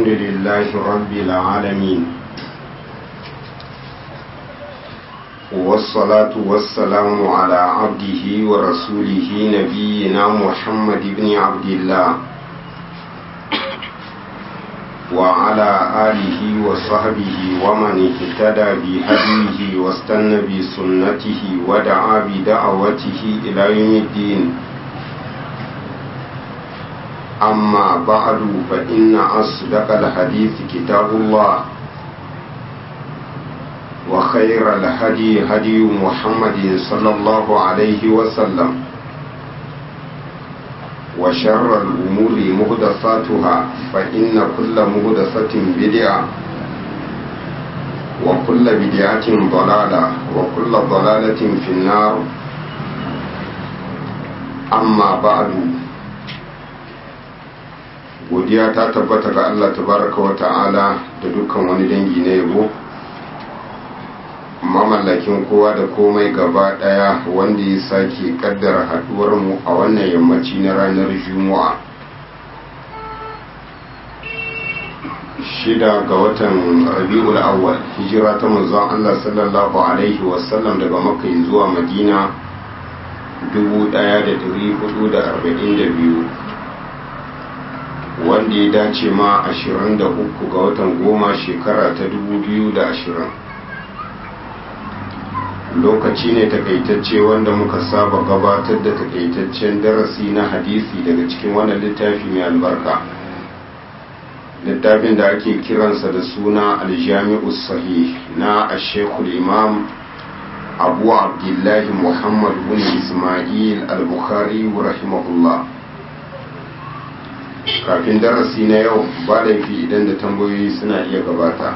الحمد لله رب العالمين والصلاة والسلام على عبده ورسوله نبينا محمد بن عبد الله وعلى آله وصحبه ومن اهتدى بهديه واستنى بسنته ودعا بدعوته إلى يوم الدين أما بعد فإن أصدق الحديث كتاب الله وخير الهدي هدي محمد صلى الله عليه وسلم وشر الأمور مهدساتها فإن كل مهدسة بدعة وكل بدعة ضلالة وكل ضلالة في النار أما بعد godiya ta tabbata ga Allah tabaraka wa ta'ala da dukkan wani dangi na yabo mamallakin kowa da komai gaba daya wanda ya sake kaddara haduwar mu a wannan yammaci na ranar juma'a shida ga watan rabi'ul awwal hijira ta manzon Allah sallallahu alaihi wasallam daga makka zuwa madina 1442 wanda ya dace ma 23 ga watan goma shekara ta 2020 lokaci ne takaitacce wanda muka saba gabatar da takaitaccen darasi na hadisi daga cikin wannan littafi mai albarka littafin da ake kiransa da suna aljami'u sahih na ashekul imam abu abdullahi muhammad bin ismail al-bukhari rahimahullah kafin darasi na yau ba laifi idan da tambayoyi suna iya gabata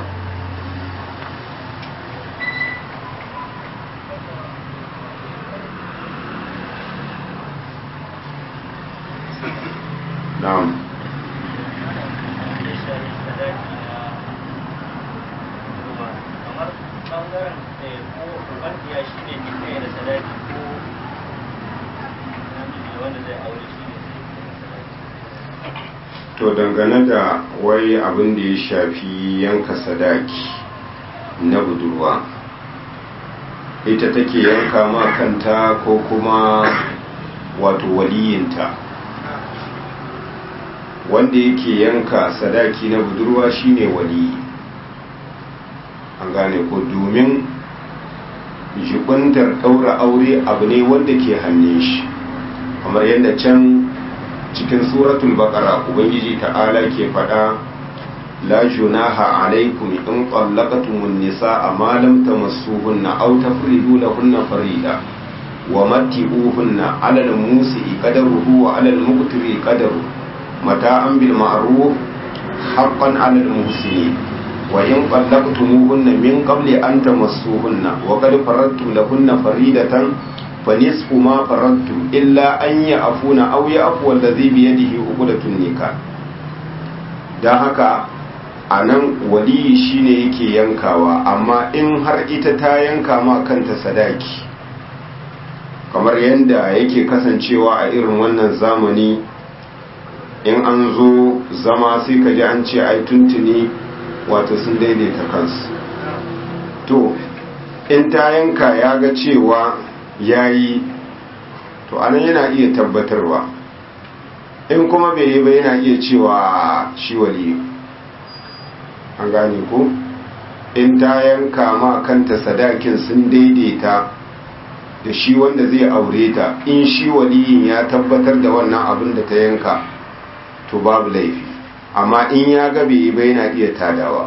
na'am to dangane da wai abin da ya shafi yanka sadaki na budurwa ita take yanka ma kanta ko kuma wato waliyinta wanda yake yanka sadaki na budurwa shine waliyi an gane ko domin jibintar ɗaura aure abu ne wanda ke hannun shi kamar yadda can cikin suratul baqara ubangiji ta'ala ke fada la junaha alaikum in qallaqtumun nisaa ma lam tamassuhunna aw tafridu lahunna farida wa matti'uhunna 'ala al-musi'i qadaruhu wa 'ala al-muqtiri qadaru mata'an bil ma'ruf haqqan 'ala al-muhsinin wa in qallaqtumuhunna min qabli an tamassuhunna wa qad faradtum lahunna faridatan فنصف ما فرضتم إلا أن يعفون أو يعفو الذي بيده عقدة النكاح dan haka a nan waliyi shine yake yankawa amma in har ita ta yanka ma kanta sadaki kamar yadda yake kasancewa a irin wannan zamani in an zo zama sai ka ji an ce ai tuntuni wato sun daidaita kansu to in ta yanka ya ga cewa ya yi to anan yana iya tabbatarwa in kuma bai yi ba yana iya cewa shi wali an gane ko in ta yanka ma kanta sadakin sun daidaita da shi wanda zai aure ta in shi waliyin ya tabbatar da wannan abin da ta yanka to babu laifi amma in ya ga bai yi ba yana iya tadawa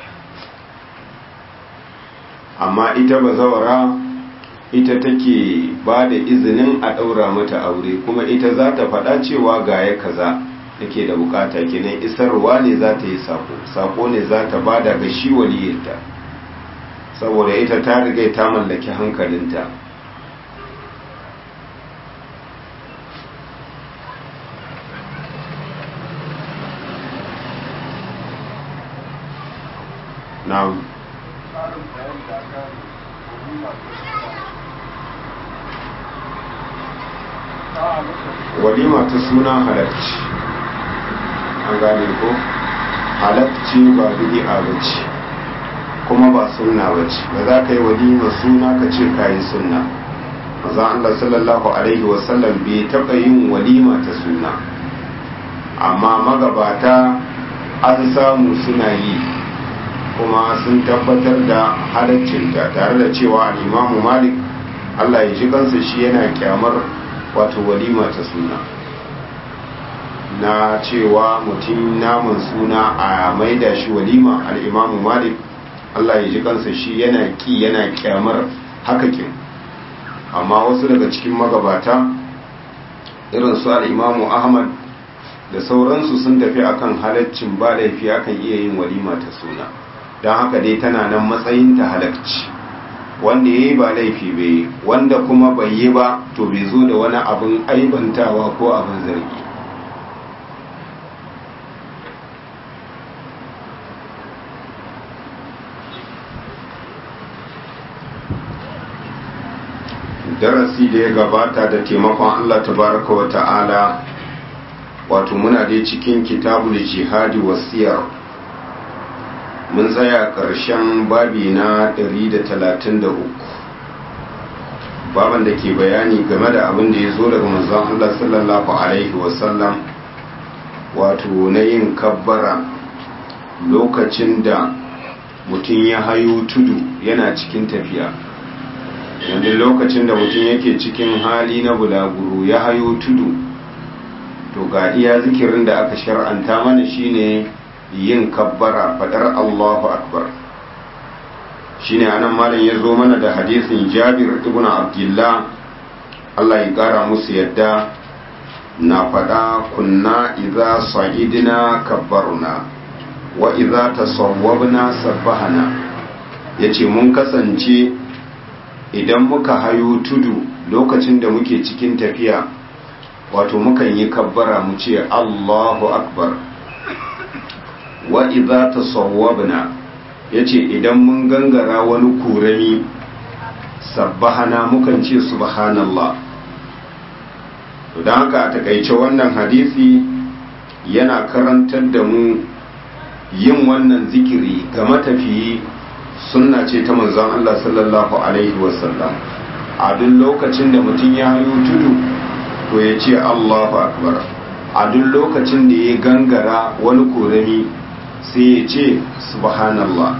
amma ita ba zawara ita take ba da izinin a ɗaura mata aure kuma ita za ta faɗa cewa ga ya kaza take da bukata kenan isarwa ne za ta yi sako sako ne za ta ba da ga shi waliyarta saboda ita ta riga ta mallaki hankalinta na'am walima ta suna halarci an gane ko halakci ba bid'a bace kuma ba sunna bace ba za ka yi walima suna ka ce ka yi sunna manzon Allah sallallahu alaihi wasallam bai taɓa yin walima ta suna amma magabata an samu suna yi kuma sun tabbatar da halaccinta tare da cewa al'imamu malik Allah ya ji kansa shi yana kyamar wato walima ta suna na cewa mutum naman suna a maida shi walima al'imamu malik Allah ya ji kansa shi yana ki yana kyamar hakakin amma wasu daga cikin magabata irin su al'imamu ahmad da sauransu sun tafi akan halaccin ba laifi akan iya yin walima ta suna don haka dai tana nan matsayin ta halacci wanda ya yi ba laifi bai wanda kuma bai yi ba to bai zo da wani abin aibantawa ko abin zargi darasi da ya gabata da taimakon Allah tabaraka wa ta'ala wato muna dai cikin kitabul jihadi wasiyar mun tsaya ƙarshen babi na 133 baban da ke bayani game da abin da ya zo daga manzon Allah sallallahu alaihi wasallam wato na yin kabbara lokacin da mutum ya hayo tudu yana cikin tafiya yanzu lokacin da mutum yake cikin hali na bulaguro ya hayo tudu to ga iya zikirin da aka shar'anta mana shine yin kabbara fadar Allahu akbar shine anan malam ya zo mana da hadisin Jabir ibn Abdullah Allah ya kara musu yadda na fada kunna idza sa'idna kabbarna wa idza tasawwabna sabbahana yace mun kasance idan muka hayo tudu lokacin da muke cikin tafiya wato mukan yi kabbara mu ce Allahu akbar wa idza tasawwabna yace idan mun gangara wani kurami sabbahana mukan ce subhanallah to dan haka a takaice wannan hadisi yana karantar da mu yin wannan zikiri ga matafiyi sunna ce ta manzon Allah sallallahu alaihi wasallam a duk lokacin da mutum ya hayo tudu to ya ce Allahu akbar a duk lokacin da ya gangara wani korami sai ya ce subhanallah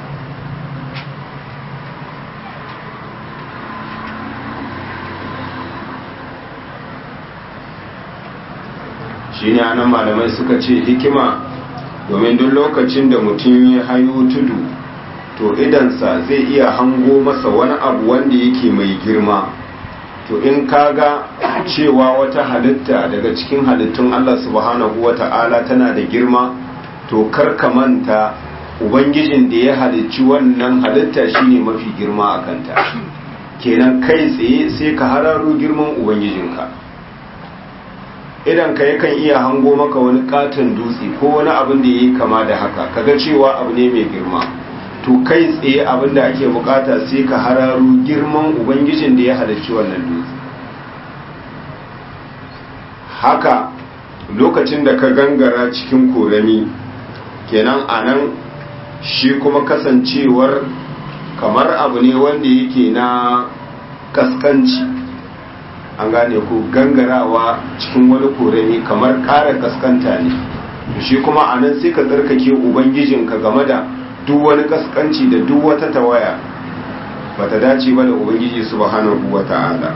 shine anan malamai suka ce hikima domin duk lokacin da mutum ya hayo tudu to idansa zai iya hango masa wani abu wanda yake mai girma to in kaga cewa wata halitta daga cikin halittun Allah subhanahu wata'ala tana da girma to karka manta ubangijin da ya halicci wannan halitta shine mafi girma a kanta kenan kai tsaye sai ka hararo girman ubangijinka idan ka yakan iya hango maka wani katon dutse ko wani abin da ya yi kama da haka kaga cewa abu ne mai girma to kai tsaye abin da ake bukata sai ka hararo girman ubangijin da ya halarci wannan dutse haka lokacin da ka gangara cikin korami kenan a nan shi kuma kasancewar kamar abu ne wanda yake na kaskanci an gane ko gangarawa cikin wani korami kamar ƙara kaskanta ne shi kuma a nan sai ka tsarkake ubangijinka game da duk wani kaskanci da duk wata tawaya ba ta dace ba da ubangiji subhanahu wa ta'ala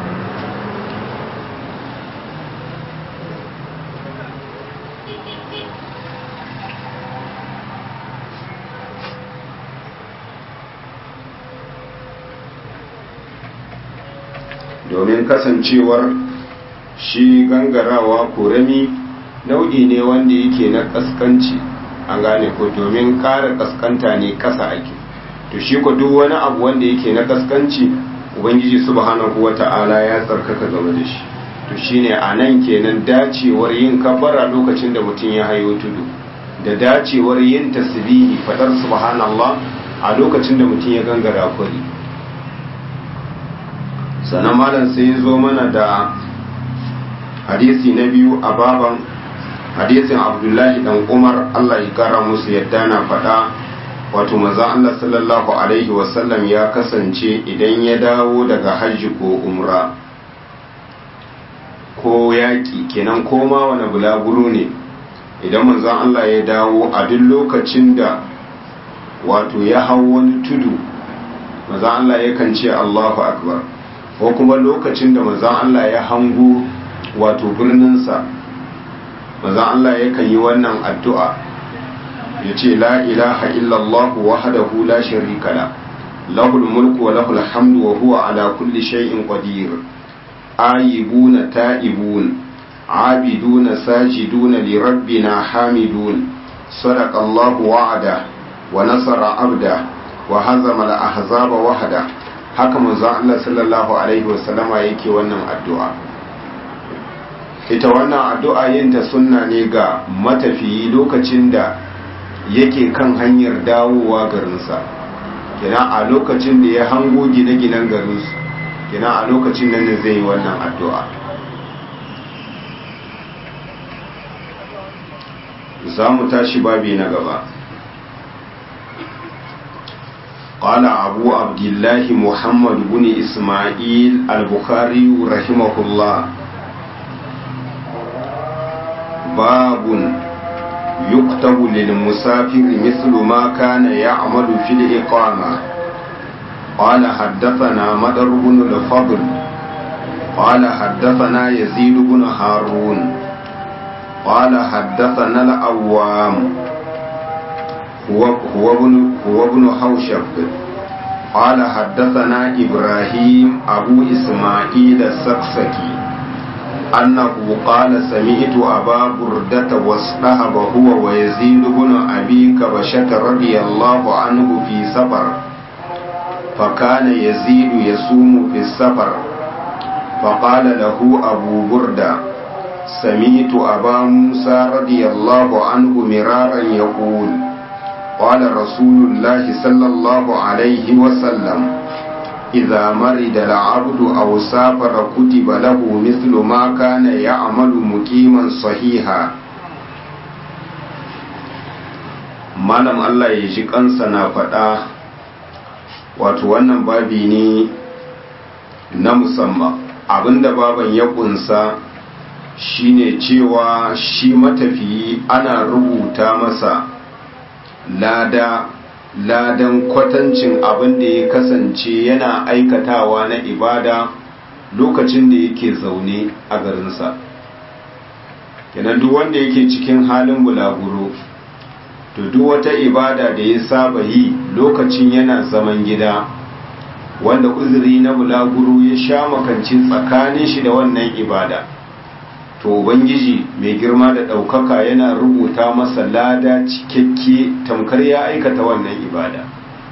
domin kasancewar shi gangarawa korami nau'i ne wanda yake na kaskanci an gane ko domin ƙara kaskanta ne ƙasa ake to shi ko duk wani abu wanda yake na kaskanci ubangiji subhanahu wata'ala ya tsarkaka game da shi to shine a nan kenan dacewar yin kabbara lokacin da mutum ya hayo tudu da dacewar yin tasbihi fadar subhanallah a lokacin da mutum ya gangara kwari sannan malam sai ya zo mana da hadisi na biyu a baban hadisin abdullahi dan umar allah ya kara musu yadda na faɗa wato maza allah sallallahu alaihi wasallam ya kasance idan ya dawo daga hajji ko umra ko yaƙi kenan koma wani bulaguro ne idan manzon allah ya dawo a duk lokacin da wato ya hau wani tudu maza allah yakan ce allahu akbar ko kuma lokacin da maza allah ya hango wato birninsa maza Allah yakan yi wannan addu'a ya ce la ilaha illallah wahdahu la sharika la lahul mulku wa lahul hamdu wa huwa ala kulli shay'in qadir ayibuna ta'ibun abiduna sajiduna li rabbina hamidun sadaqa Allah wa'ada wa nasara abda wa hazama al-ahzaba wahda haka manzo Allah sallallahu alaihi wasallama yake wannan addu'a ita wannan addu'a yinta sunna ne ga matafiyi lokacin da yake kan hanyar dawowa garinsa kina a lokacin da ya hango gine-ginen garinsu kina a lokacin nan ne zai yi wannan addu'a za mu tashi babi na gaba قال أبو عبد الله محمد بن إسماعيل البخاري رحمه الله باب يكتب للمسافر مثل ما كان يعمل في الإقامة قال حدثنا مدر بن الفضل قال حدثنا يزيد بن هارون قال حدثنا الأوام هو هو ابن هو ابن حوشب قال حدثنا إبراهيم أبو إسماعيل السكسكي أنه قال سمعت أبا بردة واصطهب هو ويزيد بن أبي كبشة رضي الله عنه في سفر فكان يزيد يصوم في السفر فقال له أبو بردة سمعت أبا موسى رضي الله عنه مرارا يقول قال رسول الله صلى الله عليه وسلم إذا مرض العبد أو سافر كتب له مثل ما كان يعمل مقيما صحيحا malam Allah ya ji kansa na faɗa wato wannan babi ne na musamman abinda baban ya kunsa shine cewa shi matafiyi ana rubuta masa lada ladan kwatancin abin da ya kasance yana aikatawa na ibada lokacin da yake zaune a garinsa kenan duk wanda yake cikin halin bulaguro to duk wata ibada da ya saba yi lokacin yana zaman gida wanda uzuri na bulaguro ya sha makancin tsakanin shi da wannan ibada to ubangiji mai girma da ɗaukaka yana rubuta masa lada cikakke tamkar ya aikata wannan ibada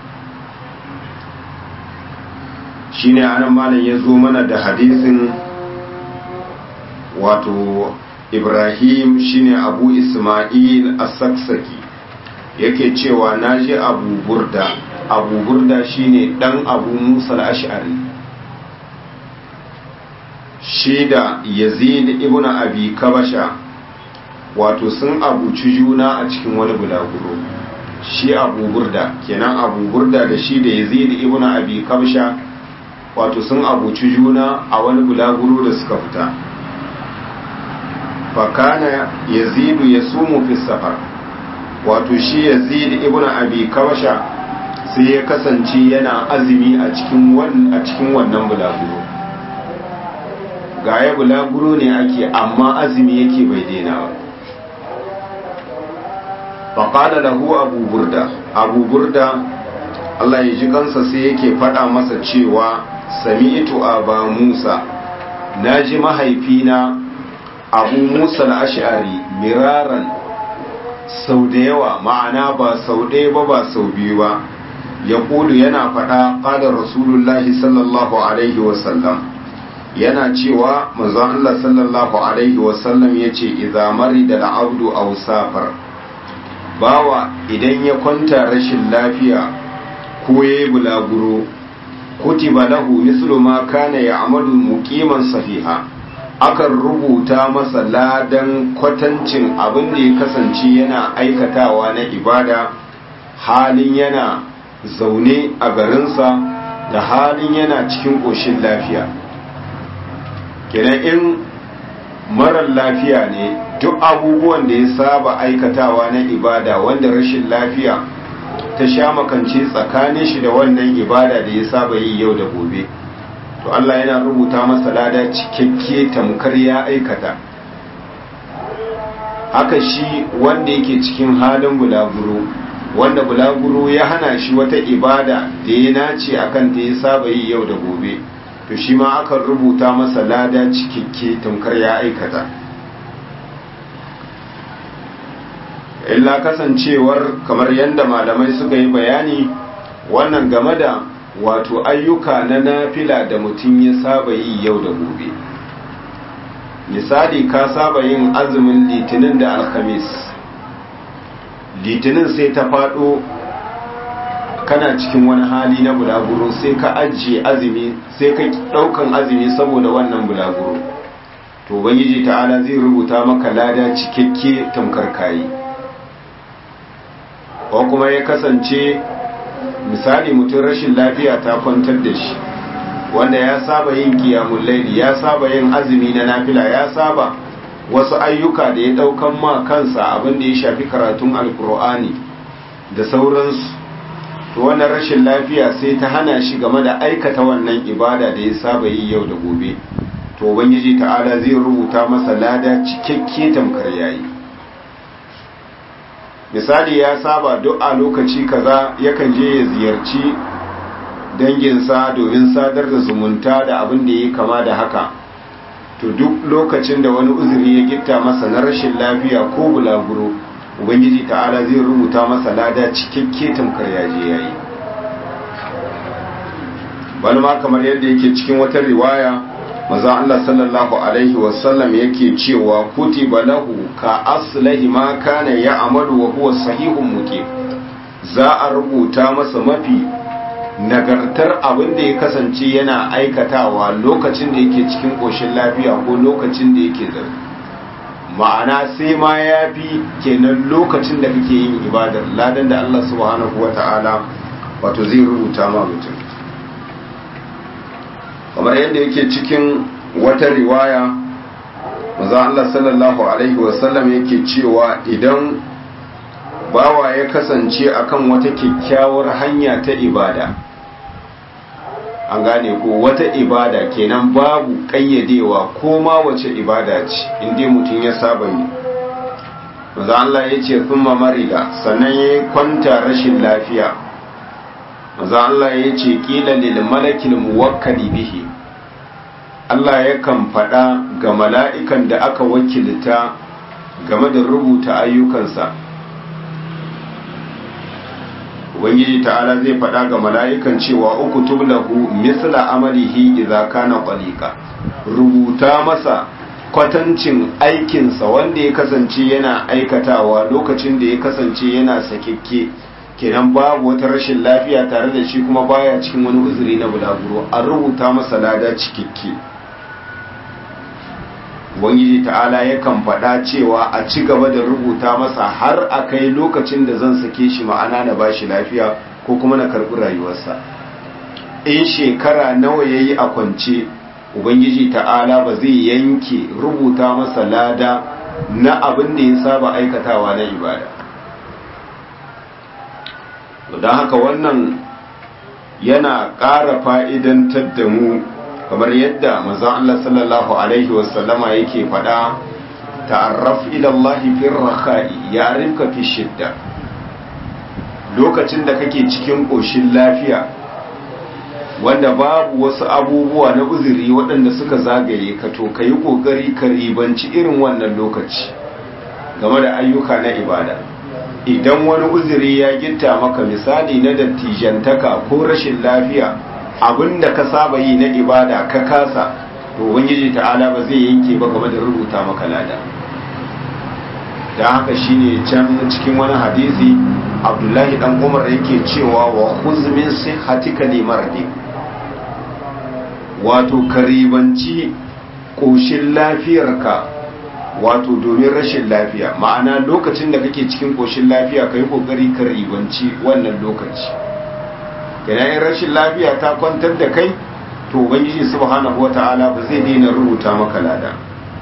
shine anan malam ya zo mana da hadisin wato ibrahim shine abu ismail as-saksaki yake cewa naji abu burda abu burda shine dan abu musa al-ash'ari shi da yazid ibn abi kabasha wato sun abuci juna a cikin wani bulaguro shi abu burda kenan abu burda da shi da yazid ibn abi kabasha wato sun abuci juna a wani bulaguro da suka fita fakana yazidu ya sumu fi safar wato shi yazid ibn abi kabasha sai ya kasance yana azumi a cikin wannan bulaguro ga ya bulaguro ne ake amma azumi yake bai daina ba faƙada lahu abu burda abu burda Allah ya ji kansa sai yake faɗa masa cewa sami'tu aba musa na ji mahaifina abu musa al'ashari miraran sau da yawa ma'ana ba sau ɗaya ba ba sau biyu ba ya yana faɗa ƙadar rasulullahi sallallahu alaihi wasallam yana cewa manzon Allah sallallahu alaihi wasallam yace idza marida al-abdu aw safar bawa idan ya kwanta rashin lafiya ko yayi bulaguro kutiba lahu mislu ma kana ya'malu muqiman sahiha akan rubuta masa ladan kwatancin abin da ya kasance yana aikatawa na ibada halin yana zaune a garinsa da halin yana cikin ƙoshin lafiya kenan in marar lafiya ne duk abubuwan da ya saba aikatawa na ibada wanda rashin lafiya ta sha makance tsakanin shi da wannan ibada da ya saba yi yau da gobe to Allah yana rubuta masa lada cikakke tamkar ya aikata haka shi wanda yake cikin halin bulaguro wanda bulaguro ya hana shi wata ibada da ya nace akan ta ya saba yi yau da gobe to shi ma akan rubuta masa lada cikakke tamkar ya aikata illa kasancewar kamar yadda malamai suka yi bayani wannan game da wato ayyuka na nafila da mutum ya saba yi yau da gobe misali ka saba yin azumin litinin da alhamis litinin sai ta faɗo kana cikin wani hali na bulaguro sai ka ajiye azumi sai ka ɗaukan azumi saboda wannan bulaguro to ubangiji ta'ala zai rubuta maka lada cikakke tamkar kayi ko kuma ya kasance misali mutum rashin lafiya ta kwantar da shi wanda ya saba yin kiyamun laili ya saba yin azumi na nafila ya saba wasu ayyuka da ya daukan ma kansa abin da ya shafi karatun alkur'ani da sauransu to wannan rashin lafiya sai ta hana shi game da aikata wannan ibada da ya saba yi yau da gobe to ubangiji ta'ala zai rubuta masa lada cikakke tamkar yayi misali ya saba duk a lokaci kaza yakan je ya ziyarci danginsa domin sadar da zumunta da abin da ya kama da haka to duk lokacin da wani uzuri ya gitta masa na rashin lafiya ko bulaguro ubangiji ta'ala zai rubuta masa lada cikakke tamkar yaje yayi wani ma kamar yadda yake cikin wata riwaya maza Allah sallallahu alaihi wasallam yake cewa kutiba lahu ka aslahi ma kana ya amalu wa huwa sahihun muqim za a rubuta masa mafi nagartar abin da ya kasance yana aikatawa lokacin da yake cikin ƙoshin lafiya ko lokacin da yake zaune ma'ana sai ma ya fi kenan lokacin da kake yin ibadar ladan da Allah subhanahu wa ta'ala wato zai rubuta ma mutum kamar yadda yake cikin wata riwaya maza Allah sallallahu alaihi wasallam yake cewa idan bawa ya kasance akan wata kyakkyawar hanya ta ibada an gane ko wata ibada kenan babu kayyadewa ko ma wace ibada ce inda mutum ya saba yi maza Allah ya ce thumma marida sannan ya kwanta rashin lafiya maza Allah ya ce kila lil malakil muwakkali bihi Allah yakan faɗa ga mala'ikan da aka wakilta game da rubuta ayyukansa ubangiji ta'ala zai faɗa ga mala'ikan cewa uku tublahu misla amalihi idza kana qalika rubuta masa kwatancin aikinsa wanda ya kasance yana aikatawa lokacin da ya kasance yana sakikke kenan babu wata rashin lafiya tare da shi kuma baya cikin wani uzuri na bulaguro an rubuta masa lada cikakke ubangiji ta'ala yakan faɗa cewa a ci gaba da rubuta masa har a kai lokacin da zan sake shi ma'ana na ba shi lafiya ko kuma na karɓi rayuwarsa in shekara nawa ya yi a kwance ubangiji ta'ala ba zai yanke rubuta masa lada na abin da ya saba aikatawa na ibada don haka wannan yana ƙara fa'idantar da mu kamar yadda manzon Allah sallallahu alaihi wasallama yake faɗa ta'arraf ila Allah fi rakha'i ya'rifka fi shidda lokacin da kake cikin koshin lafiya wanda babu wasu abubuwa na uzuri waɗanda suka zagaye ka to kayi kokari ka ribanci irin wannan lokaci game da ayyuka na ibada idan wani uzuri ya gitta maka misali na dattijantaka ko rashin lafiya abinda ka saba yi na ibada ka kasa to ubangiji ta'ala ba zai yanke ba game da rubuta maka lada da haka shine can cikin wani hadisi abdullahi dan umar yake cewa wa khuz min sihhatika li mardi wato karibanci ƙoshin lafiyarka wato domin rashin lafiya ma'ana lokacin da kake cikin ƙoshin lafiya ka yi ƙoƙari ka ribanci wannan lokaci yanayin rashin lafiya ta kwantar da kai to ubangiji subhanahu wata'ala ba zai daina rubuta maka lada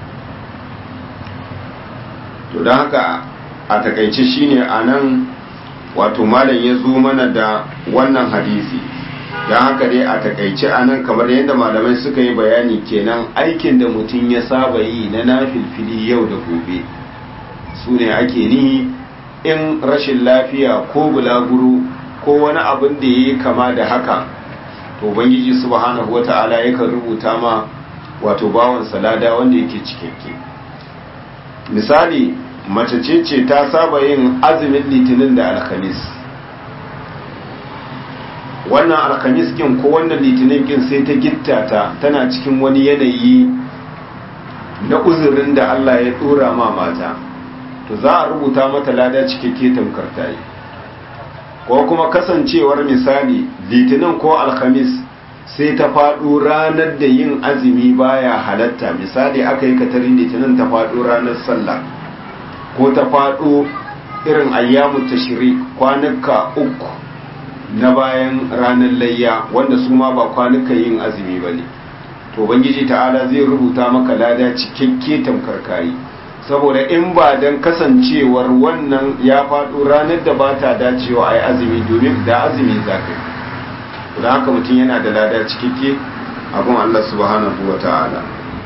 to don haka a takaice shine a nan wato malam ya zo mana da wannan hadisi don haka dai a takaice a nan kamar yadda malamai suka yi bayani kenan aikin da mutum ya saba yi na nafilfili yau da gobe su ne ake nihi in rashin lafiya ko bulaguro ko wani abin da ya yi kama da haka to ubangiji subhanahu wata'ala yakan rubuta ma wato bawan salada wanda yake cikakke misali mace ce ce ta saba yin azumin litinin da alkhamis wannan alkhamis kin ko wannan litinin kin sai ta gitta ta tana cikin wani yanayi na uzurin da Allah ya dora ma mata to za a rubuta mata lada cikakke tamkar ta yi ko kuma kasancewar misali litinin ko alkhamis sai ta faɗo ranar da yin azumi baya halatta misali aka yi katarin litinin ta faɗo ranar sallah ko ta faɗo irin ayyamu tashri kwanuka uku na bayan ranar layya wanda su ma ba kwanuka yin azumi ba ne to bangiji ta'ala zai rubuta maka lada cikakke tamkar kayi saboda in ba don kasancewar wannan ya faɗo ranar da ba ta dacewa a yi azumi domin da azumi za ka yi don haka mutum yana da lada cikakke abin Allah subhanahu wa ta'ala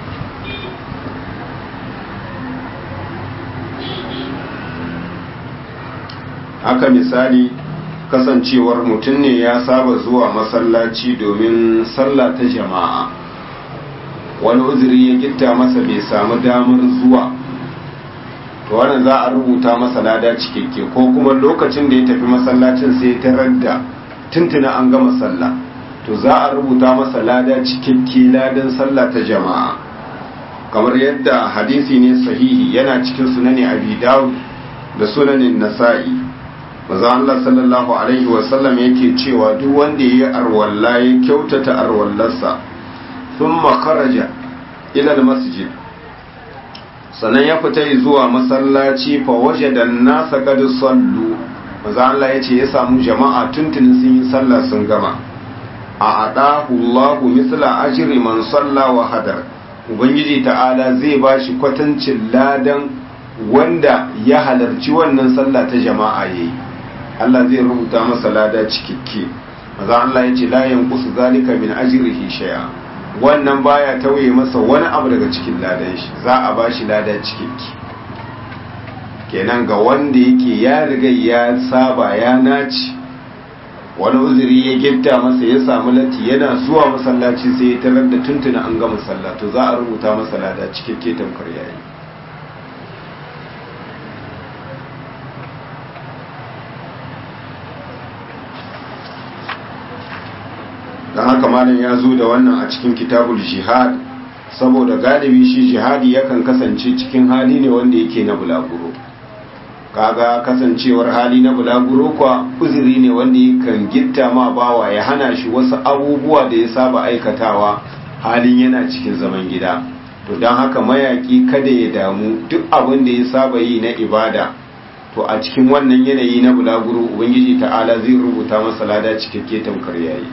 haka misali kasancewar mutum ne ya saba zuwa masallaci domin sallah ta jama'a wani uzuri ya gitta masa bai samu damar zuwa to wannan za a rubuta masa lada cikakke ko kuma lokacin da ya tafi masallacin sai ya tarar da tuntuna an gama sallah to za a rubuta masa lada cikakke ladan sallah ta jama'a kamar yadda hadisi ne sahihi yana cikin sunani abi dawud da sunanin nasa'i maza Allah sallallahu alaihi wasallam yake cewa duk wanda ya yi arwalla ya kyautata arwallarsa thumma kharaja ila masjid sannan ya fita zuwa masallaci fa wajada nasa qad sallu maza Allah yace ya samu jama'a tuntunin sun yi sallah sun gama a adahu Allahu misla ajri man salla wa hadar ubangiji ta'ala zai bashi kwatancin ladan wanda ya halarci wannan sallah ta jama'a yayi Allah zai rubuta masa lada cikakke maza Allah yace la yanqusu zalika min ajrihi shay'a wannan baya tauye masa wani abu daga cikin ladan shi za a ba shi lada cikakki kenan ga wanda yake ya riga ya saba ya naci wani uzuri ya gifta masa ya samu latti yana zuwa masallaci sai ya tarar da tuntuna an gama sallah to za a rubuta masa lada cikakke tamkar yayi don haka malam ya zo da wannan a cikin kitabul jihad saboda galibi shi jihadi yakan kasance cikin hali ne wanda yake na bulaguro kaga kasancewar hali na bulaguro kwa uzuri ne wanda yakan gitta ma bawa ya hana shi wasu abubuwa da ya saba aikatawa halin yana cikin zaman gida to don haka mayaki kada ya damu duk abin da ya saba yi na ibada to a cikin wannan yanayi na bulaguro ubangiji ta'ala zai rubuta masa lada cikakke tamkar yayi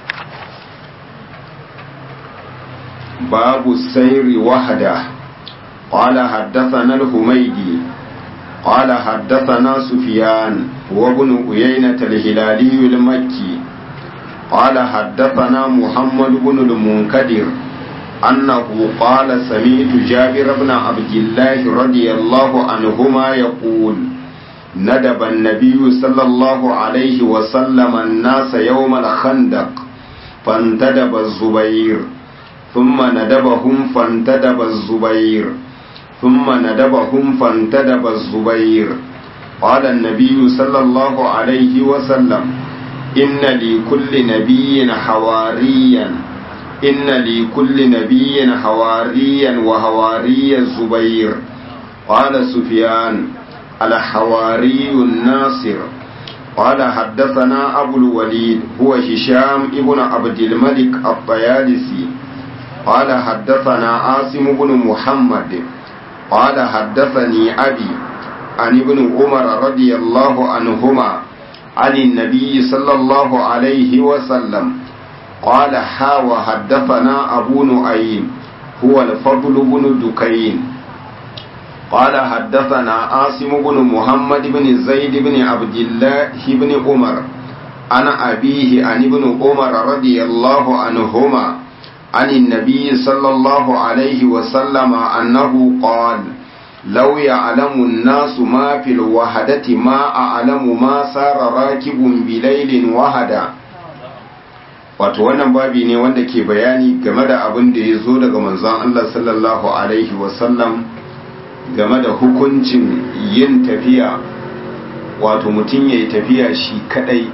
باب السير وحده قال حدثنا الحميدي قال حدثنا سفيان وابن أيينة الهلالي المكي قال حدثنا محمد بن المنكدر أنه قال سمعت جابر بن عبد الله رضي الله عنهما يقول ندب النبي صلى الله عليه وسلم الناس يوم الخندق فانتدب الزبير ثم ندبهم فانتدب الزبير ثم ندبهم فانتدب الزبير قال النبي صلى الله عليه وسلم إن لكل نبي حواريا إن لكل نبي حواريا وحواري الزبير قال سفيان الحواري الناصر قال حدثنا أبو الوليد هو هشام ابن عبد الملك الطيالسي قال حدثنا عاصم بن محمد قال حدثني أبي عن ابن عمر رضي الله عنهما عن النبي صلى الله عليه وسلم قال حا وحدثنا أبو نعيم هو الفضل بن دكين قال حدثنا عاصم بن محمد بن زيد بن عبد الله بن عمر عن أبيه عن ابن عمر رضي الله عنهما عن النبي صلى الله عليه وسلم أنه قال لو يعلم الناس ما في الوحدة ما أعلم ما صار راكب بليل وحدا wato wannan babi ne wanda ke bayani game da abin da ya zo daga manzon Allah sallallahu alaihi wasallam game da hukuncin yin tafiya wato mutum ya yi tafiya shi kadai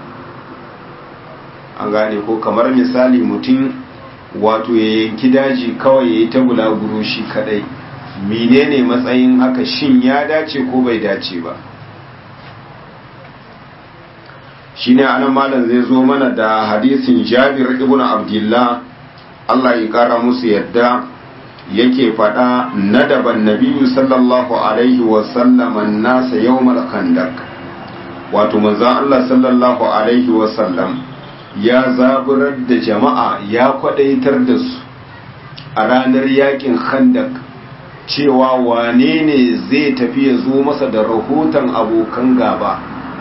an gane ko kamar misali mutum wato ya yanki daji kawai ya yi ta bulaguro shi kadai menene matsayin haka shin ya dace ko bai dace ba shine anan malam zai zo mana da hadisin Jabir ibn Abdullah Allah ya kara musu yadda yake faɗa nadaban nabiyyu sallallahu alaihi wa sallam an-nasa yawmal khandaq wato manzon Allah sallallahu alaihi wa sallam ya zaburar da jama'a ya kwadaitar da su a ranar yakin khandaq cewa wane ne zai tafi ya zo masa da rahoton abokan gaba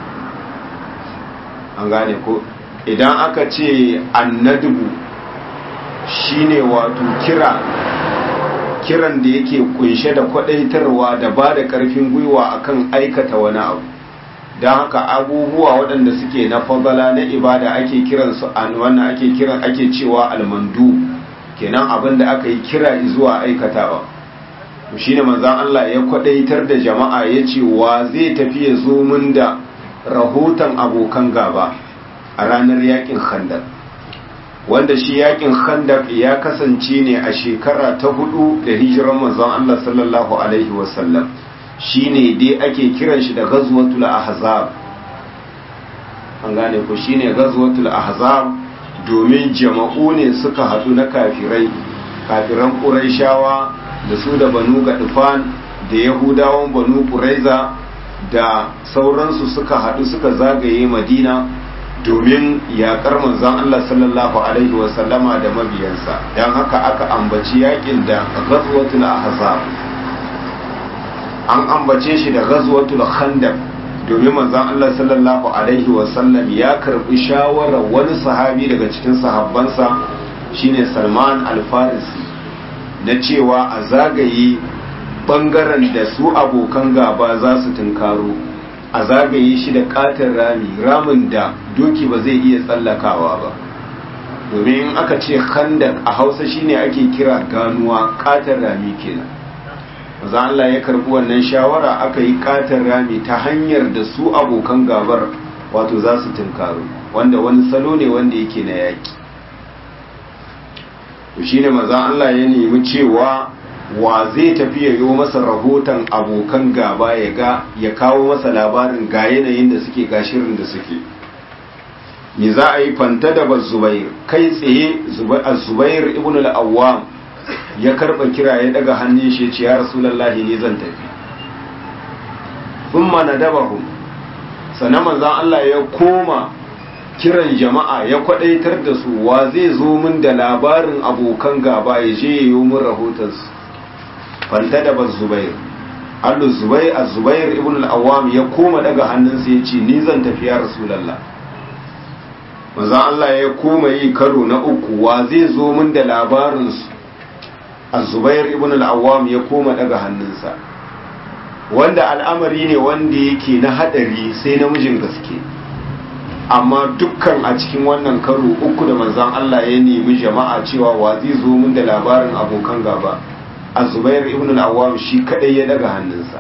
an gane ko idan aka ce annadubu shine wato kira kiran da yake kunshe da kwadaitarwa da ba da karfin gwiwa akan aikata wani abu don haka abubuwa waɗanda suke na fadala na ibada ake kiransu an wannan ake kiran ake cewa almandu kenan abin da aka yi kira zuwa aikatawa shine manzon Allah ya kwadaitar da jama'a ya ce wa zai tafi ya zo mun da rahoton abokan gaba a ranar yakin khandaq wanda shi yakin khandaq ya kasance ne a shekara ta hudu da hijiran manzon Allah sallallahu alaihi wasallam shine dai ake kiran shi da ghazwatul ahzab an gane ko shine ghazwatul ahzab domin jama'u ne suka hadu na kafirai kafiran quraishawa da su da banu gadfan da yahudawan banu quraiza da sauransu suka haɗu suka zagaye madina domin yaƙar manzon Allah sallallahu alaihi wasallama da mabiyansa don haka aka ambaci yaƙin da ghazwatul ahzab an ambace shi da ghazwatul khandaq domin manzon Allah sallallahu alaihi wasallam ya karbi shawarar wani sahabi daga cikin sahabbansa shine Salman al-Farisi na cewa a zagaye bangaren da su abokan gaba za su tunkaro a zagaye shi da katin rami ramin da doki ba zai iya tsallakawa ba domin in aka ce khandak a hausa shine ake kira ganuwa katin rami kenan maza Allah ya karbi wannan shawara aka yi katin rami ta hanyar da su abokan gabar wato za su tunkaro wanda wani salo ne wanda yake na yaki shine maza Allah ya nemi cewa wa zai tafi ya yi masa rahoton abokan gaba ya ga ya kawo masa labarin ga yanayin da suke ga shirin da suke ni za a yi fanta da ba zubair kai tsaye zubair ibn al-awwam ya karba kira ya daga hannun shi ce ya rasulullahi ne zan tafi thumma nadabahum sannan manzon Allah ya koma kiran jama'a ya kwadaitar da su wa zai zo min da labarin abokan gaba ya je ya yi min rahotonsu fanta da ba zubair allu zubair a zubair ibn al-awwam ya koma daga hannunsa ya ce ni zan tafi ya rasulallah manzon Allah ya koma yi karo na uku wa zai zo min da labarinsu a zubair ibn al-awwam ya koma daga hannunsa wanda al'amari ne wanda yake na hadari sai namijin gaske amma dukkan a cikin wannan karo uku da manzon Allah ya nemi jama'a cewa wa zai zo min da labarin abokan gaba azubair ibn al-awwam shi kadai ya daga hannunsa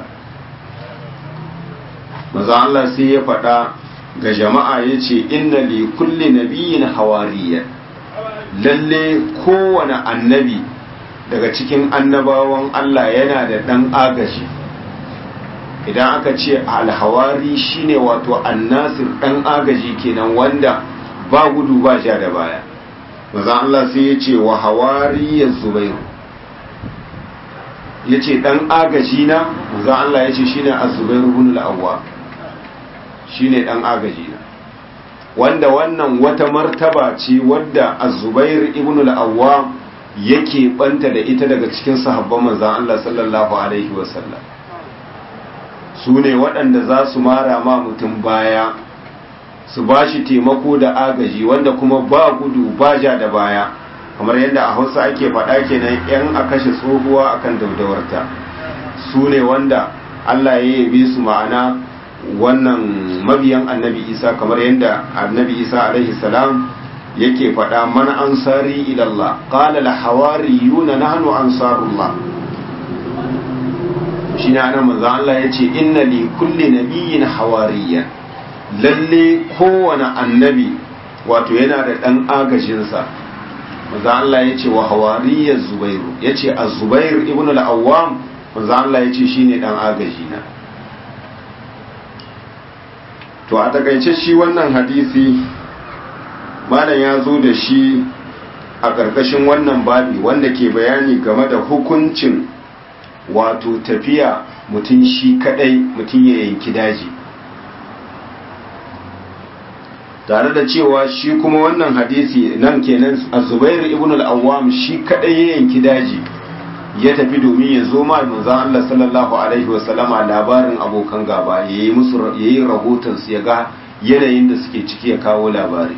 manzo Allah sai ya faɗa ga jama'a yace inna li kulli nabiyyin hawariya lalle kowane annabi daga cikin annabawan Allah yana da dan agaji idan aka ce alhawari shine wato annasir dan agaji kenan wanda ba gudu ba ja da baya manzon Allah sai ya ce wa hawariyar zubairu ya ce ɗan agaji na manzon Allah ya ce shine az-zubairu ibn al-awwa shine ɗan agaji na wanda wannan wata martaba ce wadda az-zubair ibn al-awwa yake banta da ita daga cikin sahabban manzon Allah sallallahu alaihi wasallam su ne waɗanda za su mara ma mutum baya su ba shi taimako da agaji wanda kuma ba gudu ba ja da baya kamar yadda a hausa ake faɗa kenan yan a kashe tsohuwa akan daudawarta su ne wanda Allah ya yabe su ma'ana wannan mabiyan annabi isa kamar yadda annabi isa alaihi salam yake faɗa man ansari ilallah qala la hawariyuna nahnu ansarullah shine anan manzo Allah yace inna li kulli nabiyyin hawariyan lalle kowane annabi wato yana da dan agajin sa manzo Allah yace wa hawariyaz zubairu yace az-zubair ibn al-awwam manzo Allah yace shine dan agajina to a takaice shi wannan hadisi malam ya zo da shi a ƙarƙashin wannan babi wanda ke bayani game da hukuncin wato tafiya mutum shi kadai mutum ya yanki daji tare da cewa shi kuma wannan hadisi nan kenan a zubairu ibn al-awwam shi kadai ya yanki daji ya tafi domin ya zo ma manzon Allah sallallahu alaihi wa sallama labarin abokan gaba yayi musu yayi rahoton su ya ga yanayin da suke ciki ya kawo labari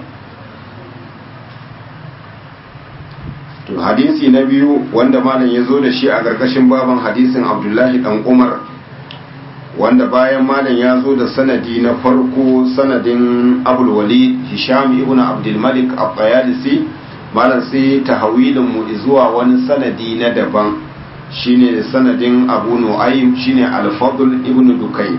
to hadisi na biyu wanda malam ya zo da shi a ƙarƙashin baban hadisin Abdullahi dan Umar wanda bayan malam ya zo da sanadi na farko sanadin Abul Walid Hisham ibn Abdul Malik al-Bayalisi malam sai tahawilin mu zuwa wani sanadi na daban shine sanadin Abu Nu'aym shine Al-Fadl ibn Dukay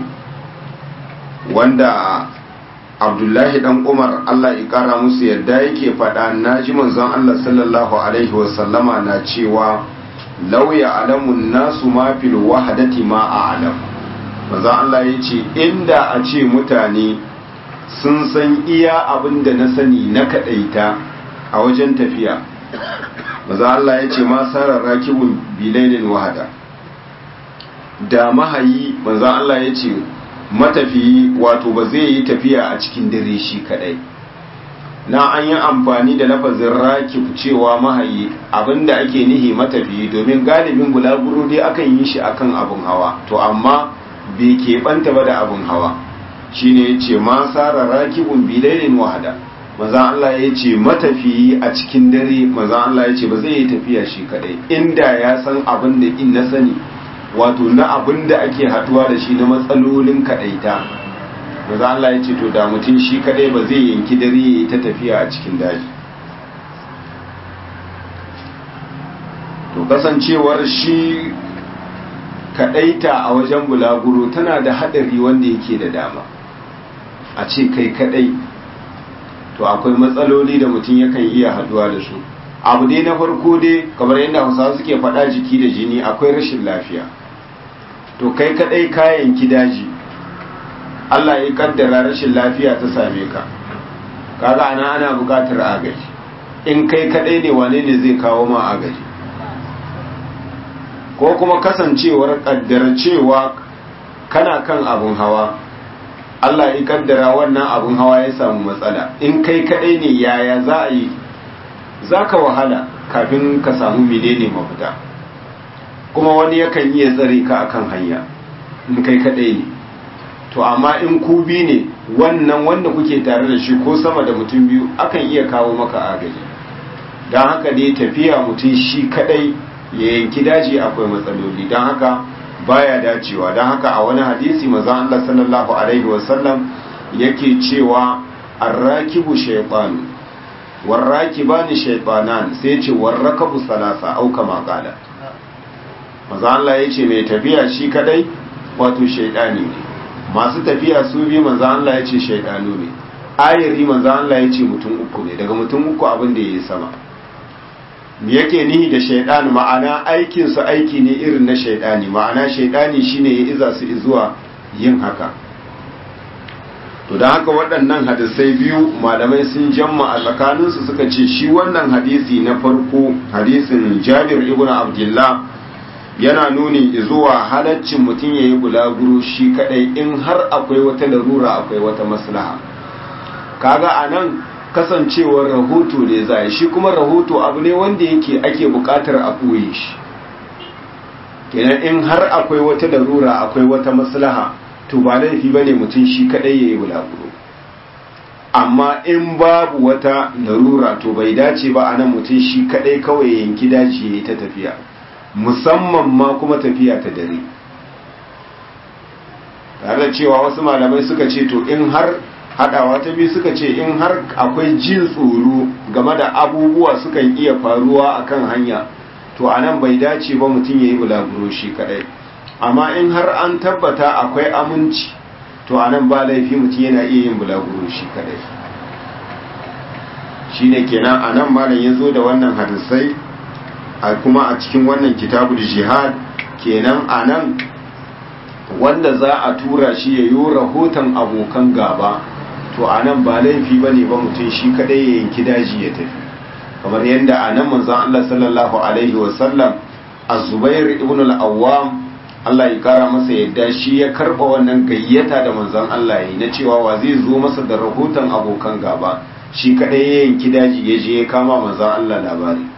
wanda Abdullahi dan Umar Allah ya kara musu yadda yake faɗa naji manzon Allah sallallahu alaihi wasallama na cewa law ya'lamun nasu ma fil wahdati ma a'lam manzon Allah yace inda a ce mutane sun san iya abin da na sani na kadaita a wajen tafiya maza Allah ya ce ma sarar rakibun bilailin wahada da mahayi maza Allah ya ce matafiyi wato ba zai yi tafiya a cikin dare shi kadai na an yi amfani da lafazin rakib cewa mahayi abinda ake nihi matafiyi domin galibin bulaguro dai akan yi shi akan abin hawa to amma bai keɓanta ba da abin hawa shine ya ce ma sarar rakibun bilailin wahada maza Allah ya ce matafiyi a cikin dare maza Allah ya ce ba zai yi tafiya shi kadai inda ya san abin da in na sani wato na abin da ake haduwa da shi na matsalolin kadaita maza Allah ya ce to da mutum shi kadai ba zai yanki dare ya yi ta tafiya a cikin daji to kasancewar shi kadaita a wajen bulaguro tana da hadari wanda yake da dama a ce kai kadai to akwai matsaloli da mutum yakan iya haduwa da su abu dai na farko dai kamar yadda hausawa suke faɗa jiki da jini akwai rashin lafiya to kai kadai kayan daji Allah ya kaddara rashin lafiya ta same ka kaga ana ana buƙatar agaji in kai kadai ne wane ne zai kawo ma agaji ko kuma kasancewar kaddara cewa kana kan abun hawa Allah ya kaddara wannan abun hawa ya samu matsala in kai kadai ne yaya za a yi za ka wahala kafin ka samu menene mafita kuma wani yakan iya tsare ka akan hanya in kai kadai ne to amma in ku bi ne wannan wanda kuke tare da shi ko sama da mutum biyu akan iya kawo maka agaji don haka ne tafiya mutum shi kadai ya yanki daji akwai matsaloli don haka baya dacewa don haka a wani hadisi maza Allah sallallahu alaihi wasallam yake cewa arrakibu shaytan warrakibani shaytanan sai ce warrakabu salasa au kama qala maza Allah yace mai tafiya shi kadai wato shaytani ne masu tafiya su bi maza Allah yace shaytanu ne ayari maza Allah yace mutum uku ne daga mutum uku abin da yayi sama me yake nihi da shaidan ma'ana aikinsu aiki ne irin na shaidani ma'ana shaidani shine ya iza su zuwa yin haka to don haka waɗannan hadisai biyu malamai sun jamma a tsakaninsu suka ce shi wannan hadisi na farko hadisin jabir ibn abdullah yana nuni zuwa halaccin mutum ya yi bulaguro shi kadai in har akwai wata larura akwai wata maslaha kaga a nan kasancewar rahoto ne za shi kuma rahoto abu ne wanda yake ake bukatar a ɓoye shi kenan in har akwai wata larura akwai wata maslaha to ba laifi bane mutum shi kadai yayi bulaguro amma in babu wata larura to bai dace ba anan mutum shi kadai kawai yanki dace yayi ta tafiya musamman ma kuma tafiya ta dare tare da cewa wasu malamai suka ce to in har hadawa ta biyu suka ce in har akwai jin tsoro game da abubuwa sukan iya faruwa akan hanya to anan bai dace ba mutum yayi bulaguro shi kadai amma in har an tabbata akwai aminci to anan ba laifi mutum yana iya yin bulaguro shi kadai shine kenan anan malam ya zo da wannan hadisai a kuma a cikin wannan kitabul jihad kenan anan wanda za a tura shi ya yi rahoton abokan gaba to anan ba laifi ba ne ba mutum shi kadai ya yanki daji ya tafi kamar yadda anan manzon Allah sallallahu alaihi wasallam az-zubair ibn al-awwam Allah ya kara masa yadda shi ya karba wannan gayyata da manzon Allah yi na cewa wa zai zo masa da rahoton abokan gaba shi kadai ya yanki daji ya je ya kama manzon Allah labari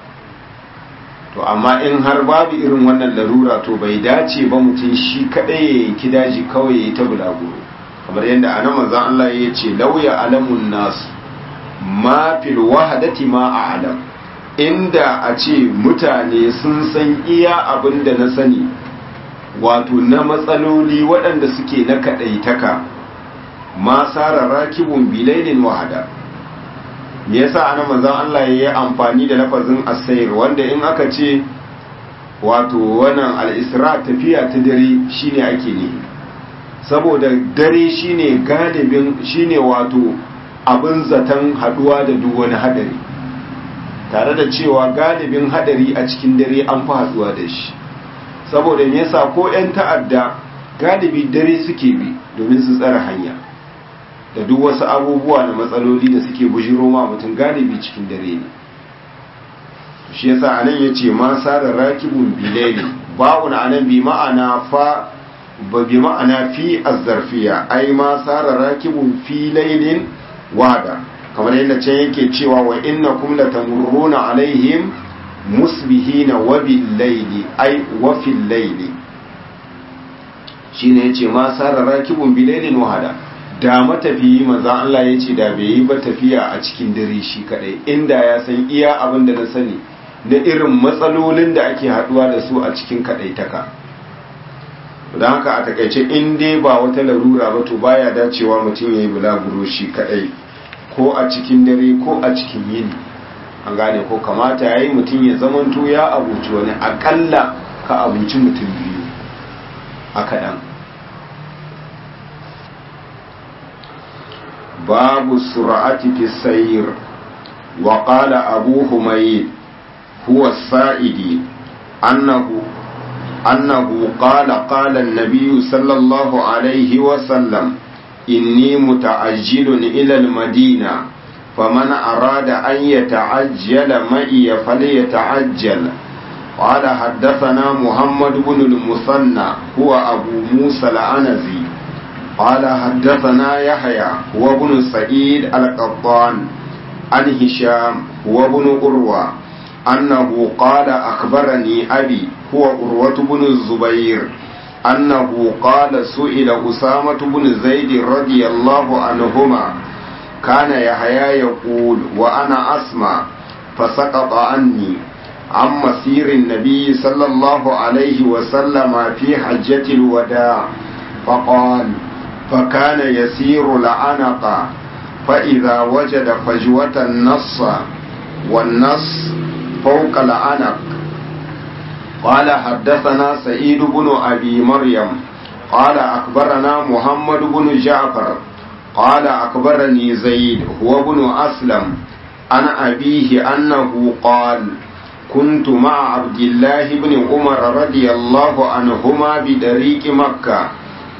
to amma in har babu irin wannan larura to bai dace ba mutum shi kadai ya yanki daji kawai ya yi ta bulaguro kamar yadda anan manzon Allah ya ce lauya alamun nasu ma fil wahadati ma a'lam inda a ce mutane sun san iya abin da na sani wato na matsaloli waɗanda suke na kaɗaitaka ma sara rakibun bilailin wahada me yasa ana manzon Allah ya yi amfani da lafazin asayir wanda in aka ce wato wannan al-isra tafiya ta dare shine ake ne saboda dare shine galibin shine wato abin zaton haduwa da duk wani hadari tare da cewa galibin hadari a cikin dare an fi haduwa da shi saboda me yasa ko 'yan ta'adda galibi dare suke bi domin su tsara hanya da duk wasu abubuwa na matsaloli da suke bujiro ma mutum galibi cikin dare ne shi yasa anan yace ma sara rakibun bilaili ba'un anan bi ma'ana fa ba bi ma'ana fi azzarfiya ai ma sara rakibun fi lailin wada kamar yadda can yake cewa wa innakum latamurruna alaihim musbihina wa bil laili ai wa fil laili shine yace ma sara rakibun bilailin wahada da matafiyi manzon Allah yace da bai yi ba tafiya a cikin dare shi kadai inda ya san iya abin da na sani na irin matsalolin da ake haduwa da su a cikin kadaitaka don haka a takaice in dai ba wata larura ba to baya dacewa mutum yayi bulaguro shi kadai ko a cikin dare ko a cikin yini an gane ko kamata yayi mutum ya zamanto ya abuci wani akalla ka abuci mutum biyu a kaɗan babu sur'ati fi sayr wa qala abu humayd huwa sa'idi annahu annahu qala qala an-nabiy sallallahu alayhi wa sallam inni muta'ajjilun ila al-madina فمن أراد أن يتعجل معي فليتعجل قال حدثنا محمد بن المثنى هو أبو موسى العنزي قال حدثنا يحيى هو ابن سعيد القطان عن هشام هو ابن أروى أنه قال أخبرني أبي هو أروة بن الزبير أنه قال سئل أسامة بن زيد رضي الله عنهما كان يحيى يقول وأنا أسمع فسقط عني عن مسير النبي صلى الله عليه وسلم في حجة الوداع فقال فكان يسير العنق فإذا وجد فجوة النص والنص فوق العنق قال حدثنا سعيد بن أبي مريم قال أخبرنا محمد بن جعفر قال أخبرني زيد هو ابن أسلم عن أبيه أنه قال كنت مع عبد الله بن عمر رضي الله عنهما بدريق مكة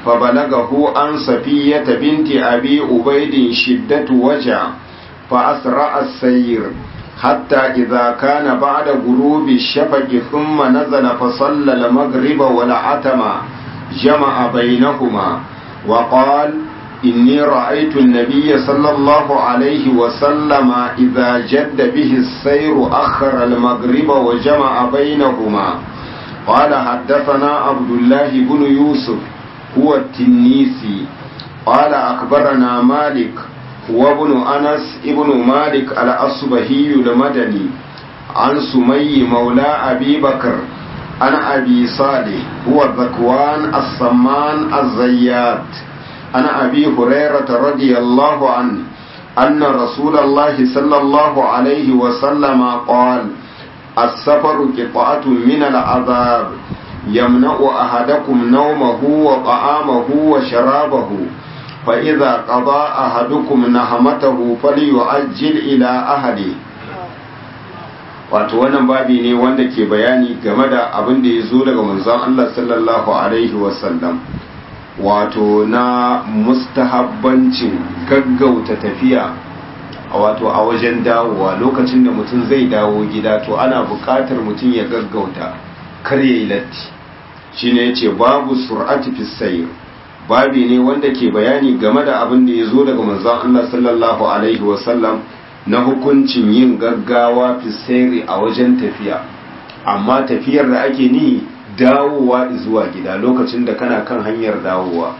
فبلغه عن صفية بنت أبي أبيد شدة وجع فأسرع السير حتى إذا كان بعد غروب الشفق ثم نزل فصلى المغرب والعتم جمع بينهما وقال إني رأيت النبي صلى الله عليه وسلم إذا جد به السير أخر المغرب وجمع بينهما قال حدثنا عبد الله بن يوسف هو التنيسي قال أخبرنا مالك هو ابن أنس ابن مالك الأصبهي المدني عن سمي مولى أبي بكر عن أبي صالح هو ذكوان الصمان الزيات عن أبي هريرة رضي الله عنه أن رسول الله صلى الله عليه وسلم قال السفر قطعة من العذاب يمنع أحدكم نومه وطعامه وشرابه فإذا قضى أحدكم نهمته فليعجل إلى أهله wato wannan babi ne wanda ke bayani game da abin da ya zo daga manzon Allah sallallahu alaihi wasallam wato na mustahabbancin gaggauta tafiya a wato a wajen dawowa lokacin da mutum zai dawo gida to ana buƙatar mutum ya gaggauta kar ya yi latti shine yace babu sur'ati fi sayr babi ne wanda ke bayani game da abin da ya zo daga manzon Allah sallallahu alaihi wasallam na hukuncin yin gaggawa fi sayri a wajen tafiya amma tafiyar da ake ni dawowa zuwa gida lokacin da kana kan hanyar dawowa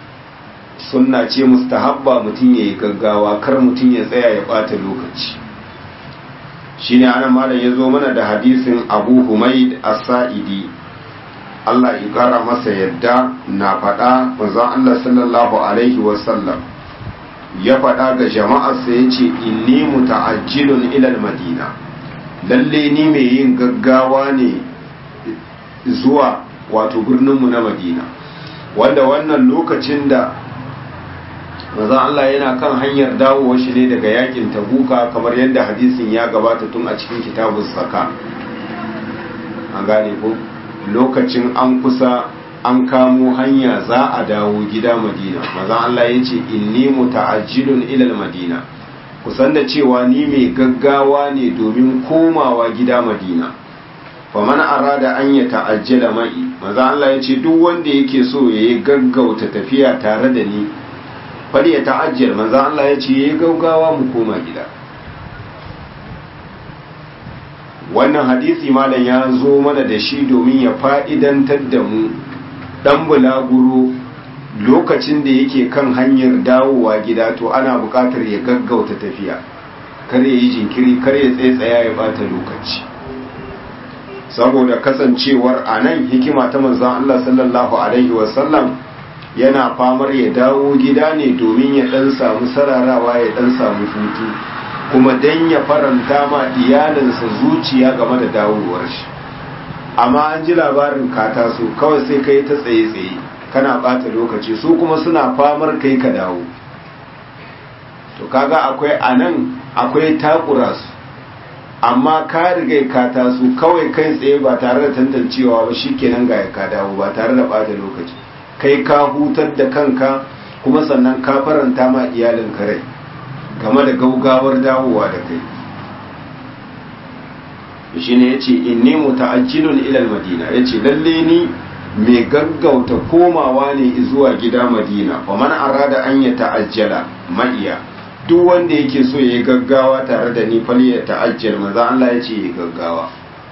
sunna ce mustahabba mutum ya yi gaggawa kar mutum ya tsaya ya bata lokaci shine ana malam ya zo mana da hadisin abu humaid as-sa'idi Allah ya kara masa yadda na faɗa manzon Allah sallallahu alaihi wasallam ya faɗa ga jama'arsa ya ce inni muta'ajjilun ilal madina lalle ni mai yin gaggawa ne zuwa wato birninmu na madina wanda wannan lokacin da manzon Allah yana kan hanyar dawowa shi ne daga yakin tabuka kamar yadda hadisin ya gabata tun a cikin kitabun saka an gane ko lokacin an kusa an kamo hanya za a dawo gida madina mazan Allah ya ce inni muta'ajjilun ilal madina kusan da cewa ni mai gaggawa ne domin komawa gida madina faman arada an ya ta'ajjala mai mazan Allah ya ce duk wanda yake so ya yi gaggauta tafiya tare da ni fari ya ta'ajjal mazan Allah ya ce ya yi gaggawa mu koma gida wannan hadisi malam ya zo mana da shi domin ya fa'idantar da mu dan bulaguro lokacin da yake kan hanyar dawowa gida to ana buƙatar ya gaggauta tafiya kar ya yi jinkiri kar ya tsaitsaya ya bata lokaci saboda kasancewar a nan hikima ta manzan Allah sallallahu alaihi wasallam yana famar ya dawo gida ne domin ya dan samu sararawa ya dan samu hutu kuma dan ya faranta ma iyalinsa zuciya game da dawowar shi amma an ji labarin ka taso kawai sai kai ta tsaye-tsaye kana bata lokaci su kuma suna famar kai ka dawo to kaga akwai anan akwai takura su amma ka riga ka taso kawai kai tsaye ba tare da tantancewa ba shikenan ga ka dawo ba tare da bata lokaci kai ka hutar da kanka kuma sannan ka faranta ma iyalin ka rai game da gaugawar dawowa da kai shi ne ya ce inni muta'ajjilun ilal madina ya ce lalle ni mai gaggauta komawa ne zuwa gida madina wa man arada an ya ta'ajjala ma'iya duk wanda yake so ya yi gaggawa tare da ni fali ya ta'ajjal maza Allah ya ce ya gaggawa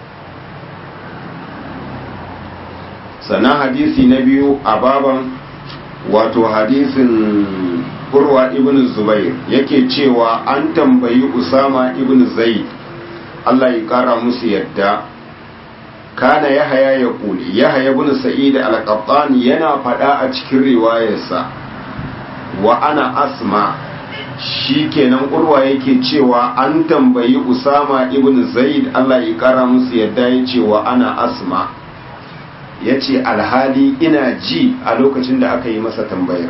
sannan hadisi na biyu a baban wato hadisin urwa ibn zubair yake cewa an tambayi usama ibn zaid Allah ya kara musu yadda kana yahaya ya kuli yahaya ibn sa'id al-qattan yana fada a cikin riwayarsa wa ana asma shikenan urwa yake cewa an tambayi usama ibn zaid Allah ya kara musu yadda yace wa ana asma yace alhali ina ji a lokacin da aka yi masa tambayar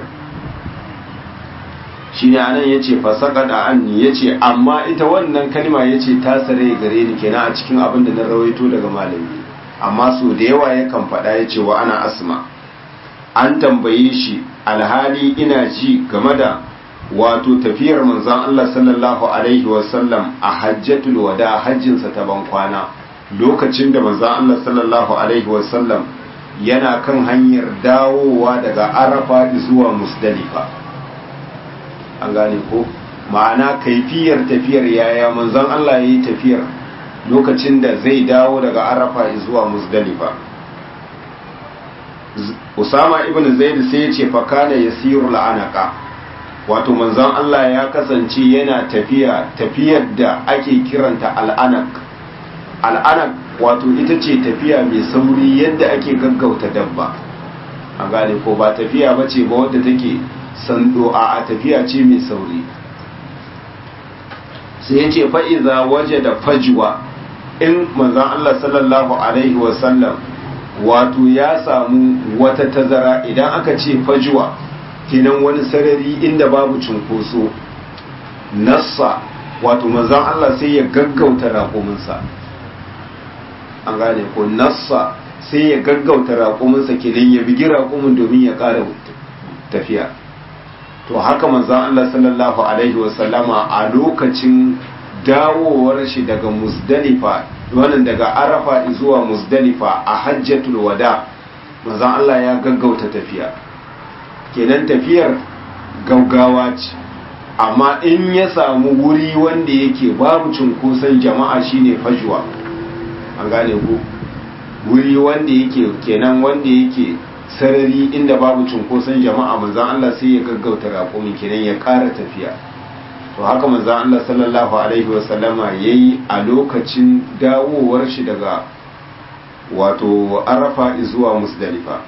shine anan yace fasaka da anni yace amma ita wannan kalma yace ta sare gare ni kenan a cikin abin da na rawaito daga malami amma so da yawa yakan faɗa yace wa ana asma an tambaye shi alhali ina ji game da wato tafiyar manzon Allah sallallahu alaihi wasallam a hajjatul wada hajjinsa ta ban kwana lokacin da manzon Allah sallallahu alaihi wasallam yana kan hanyar dawowa daga arafa zuwa musdalifa an gane ko ma'ana kaifiyar tafiyar yaya manzon Allah ya yi tafiyar lokacin da zai dawo daga arafa zuwa musdalifa usama ibn zaid sai ya ce fakana yasiru la'anaka wato manzon Allah ya kasance yana tafiya tafiyar da ake kiranta al'anak al'anak wato ita ce tafiya mai sauri yadda ake gaggauta dabba an gane ko ba tafiya ba ce ba wadda take sando a tafiya ce mai sauri sai ya ce fa'iza waje da fajwa in manzan Allah sallallahu Alaihi wasallam wato ya samu wata tazara idan aka ce fajwa kenan wani sarari inda babu cunkoso nassa wato manzan Allah sai ya gaggauta raƙuminsa an gane ko nassa sai ya gaggauta raƙuminsa kenan ya bigi raƙumin domin ya ƙara tafiya to haka manzan Allah sallallahu alaihi wasallama a lokacin dawowar shi daga musdalifa wannan daga arafa zuwa musdalifa a hajjatul wada manzan Allah ya gaggauta tafiya kenan tafiyar gaugawa ce amma in ya samu wuri wanda yake babu cunkoson jama'a shine fajwa an gane ku wuri wanda yake kenan wanda yake sarari inda babu cunkoson jama'a manzan Allah sai ya gaggauta raƙumin kenan ya ƙara tafiya to haka manzan Allah sallallahu alaihi wasallama ya yi a lokacin dawowar shi daga wato arafa zuwa musdalifa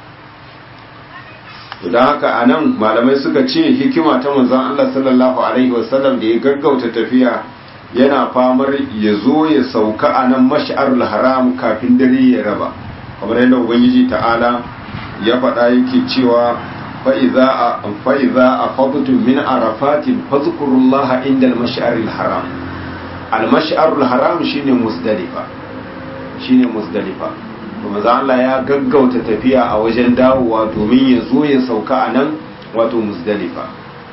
to don haka a nan malamai suka ce hikima ta manzan Allah sallallahu alaihi wasallam da ya gaggauta tafiya yana famar ya zo ya sauka a nan mash'arul haram kafin dare ya raba kamar yadda ubangiji ta'ala ya faɗa yake cewa fa'iza a fadutun min arafatin fazkurullaha inda al-mash'arul haram al-mash'arul haram shine musdalifa shine musdalifa kuma za Allah ya gaggauta tafiya a wajen dawowa domin ya zo ya sauka a nan wato musdalifa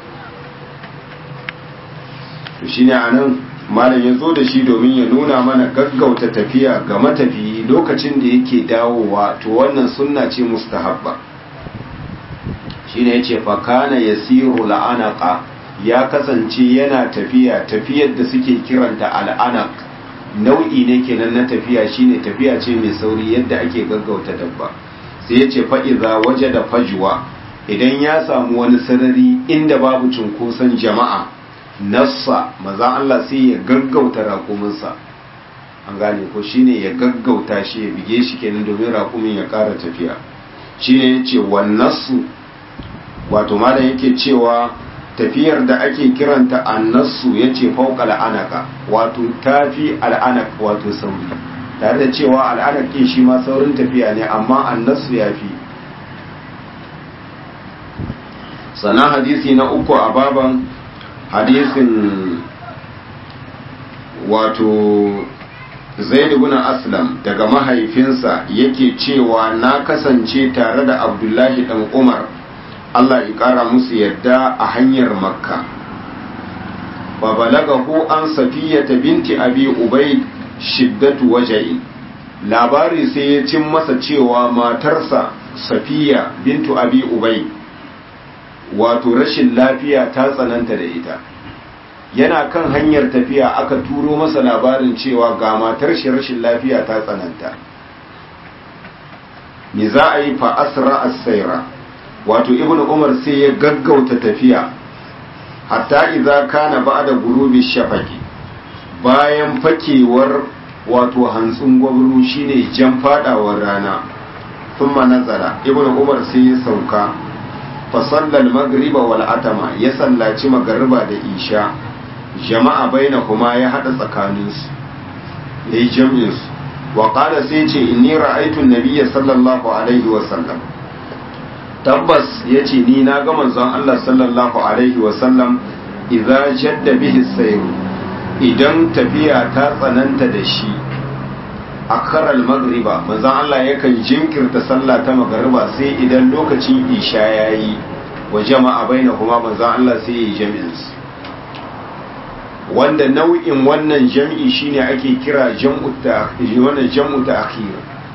to shine a nan malam ya zo da shi domin ya nuna mana gaggauta tafiya ga matafiyi lokacin da yake dawowa to wannan sunna ce mustahabba shine yace fa kana yasiru la'anaqa ya kasance yana tafiya tafiyar da suke kiranta al'anaq nau'i ne kenan na tafiya shine tafiya ce mai sauri yadda ake gaggauta dabba sai yace fa idza wajada fajwa idan ya samu wani sarari inda babu cunkoson jama'a nassa maza Allah sai ya gaggauta raƙuminsa an gane ko shine ya gaggauta shi ya bige shi kenan domin raƙumin ya ƙara tafiya shine ya ce wannasu wato malam yake cewa tafiyar da ake kiranta annasu ya ce fauka al'anaka wato tafi al'anak wato sauri tare da cewa al'anak ɗin shi ma saurin tafiya ne amma annasu ya fi sannan hadisi na uku a baban hadisin wato zaid ibn aslam daga mahaifinsa yake cewa na kasance tare da abdullahi dan umar allah ya kara musu yadda a hanyar makka wa balagahu an safiyata binti abi ubaid shiddatu waja'i labari sai ya cin masa cewa matarsa safiya bintu abi ubaid wato rashin lafiya ta tsananta da ita yana kan hanyar tafiya aka turo masa labarin cewa ga matar shi rashin lafiya ta tsananta me za a yi fa asra as-sayra wato ibnu umar sai ya gaggauta tafiya hatta idza kana ba'da gurubi shafaqi bayan fakewar wato hantsin gwabru shine jan fadawar rana thumma nazara ibnu umar sai ya sauka fasallal magriba wal atama ya sallaci magariba da isha jama'a baina kuma ya hada tsakaninsu ya yi jam'insu wa qala sai ce inni ra'aytu nabiyya sallallahu alaihi wa sallam tabbas yace ni na ga manzon Allah sallallahu alaihi wa sallam idza jadda bihi sayr idan tafiya ta tsananta da shi akhara al-maghriba manzon Allah yakan jinkirta sallah ta magriba sai idan lokacin isha yayi wa jama'a bainahuma manzon Allah sai ya yi jami'in wanda nau'in wannan jam'i shine ake kira jam'u ta wannan jam'u ta'khir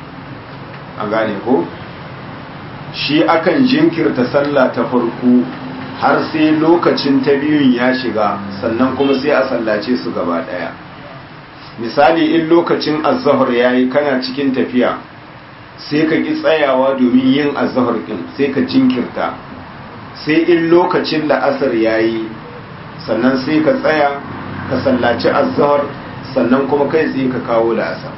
an gane ko shi akan jinkirta sallah ta farko har sai lokacin ta biyun ya shiga sannan kuma sai a sallace su gaba daya misali in lokacin azhar yayi kana cikin tafiya sai ka ki tsayawa domin yin azhar din sai ka jinkirta sai in lokacin la'asar yayi sannan sai ka tsaya ka sallaci azhar sannan kuma kai tsaye ka kawo la'asar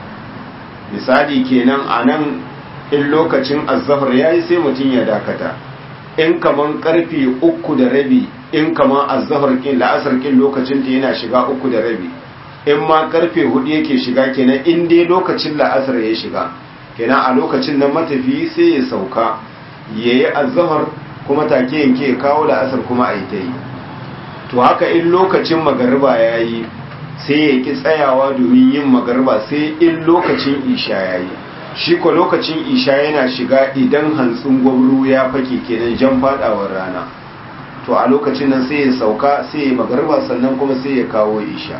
misali kenan a nan in lokacin azhar yayi sai mutum ya dakata in kaman karfe uku da rabi in kaman azhar kin la'asar kin lokacin ta yana shiga uku da rabi in ma karfe hudu yake shiga kenan in dai lokacin la'asar ya shiga kenan a lokacin nan matafi sai ya sauka yayi azhar kuma take yanke kawo la'asar kuma a yi ta yi to haka in lokacin magariba ya yi sai ya ki tsayawa domin yin magariba sai in lokacin isha ya yi shi ko lokacin isha yana shiga idan hantsin gwamru ya fake kenan jan fadawar rana to a lokacin nan sai ya sauka sai ya magariba sannan kuma sai ya kawo isha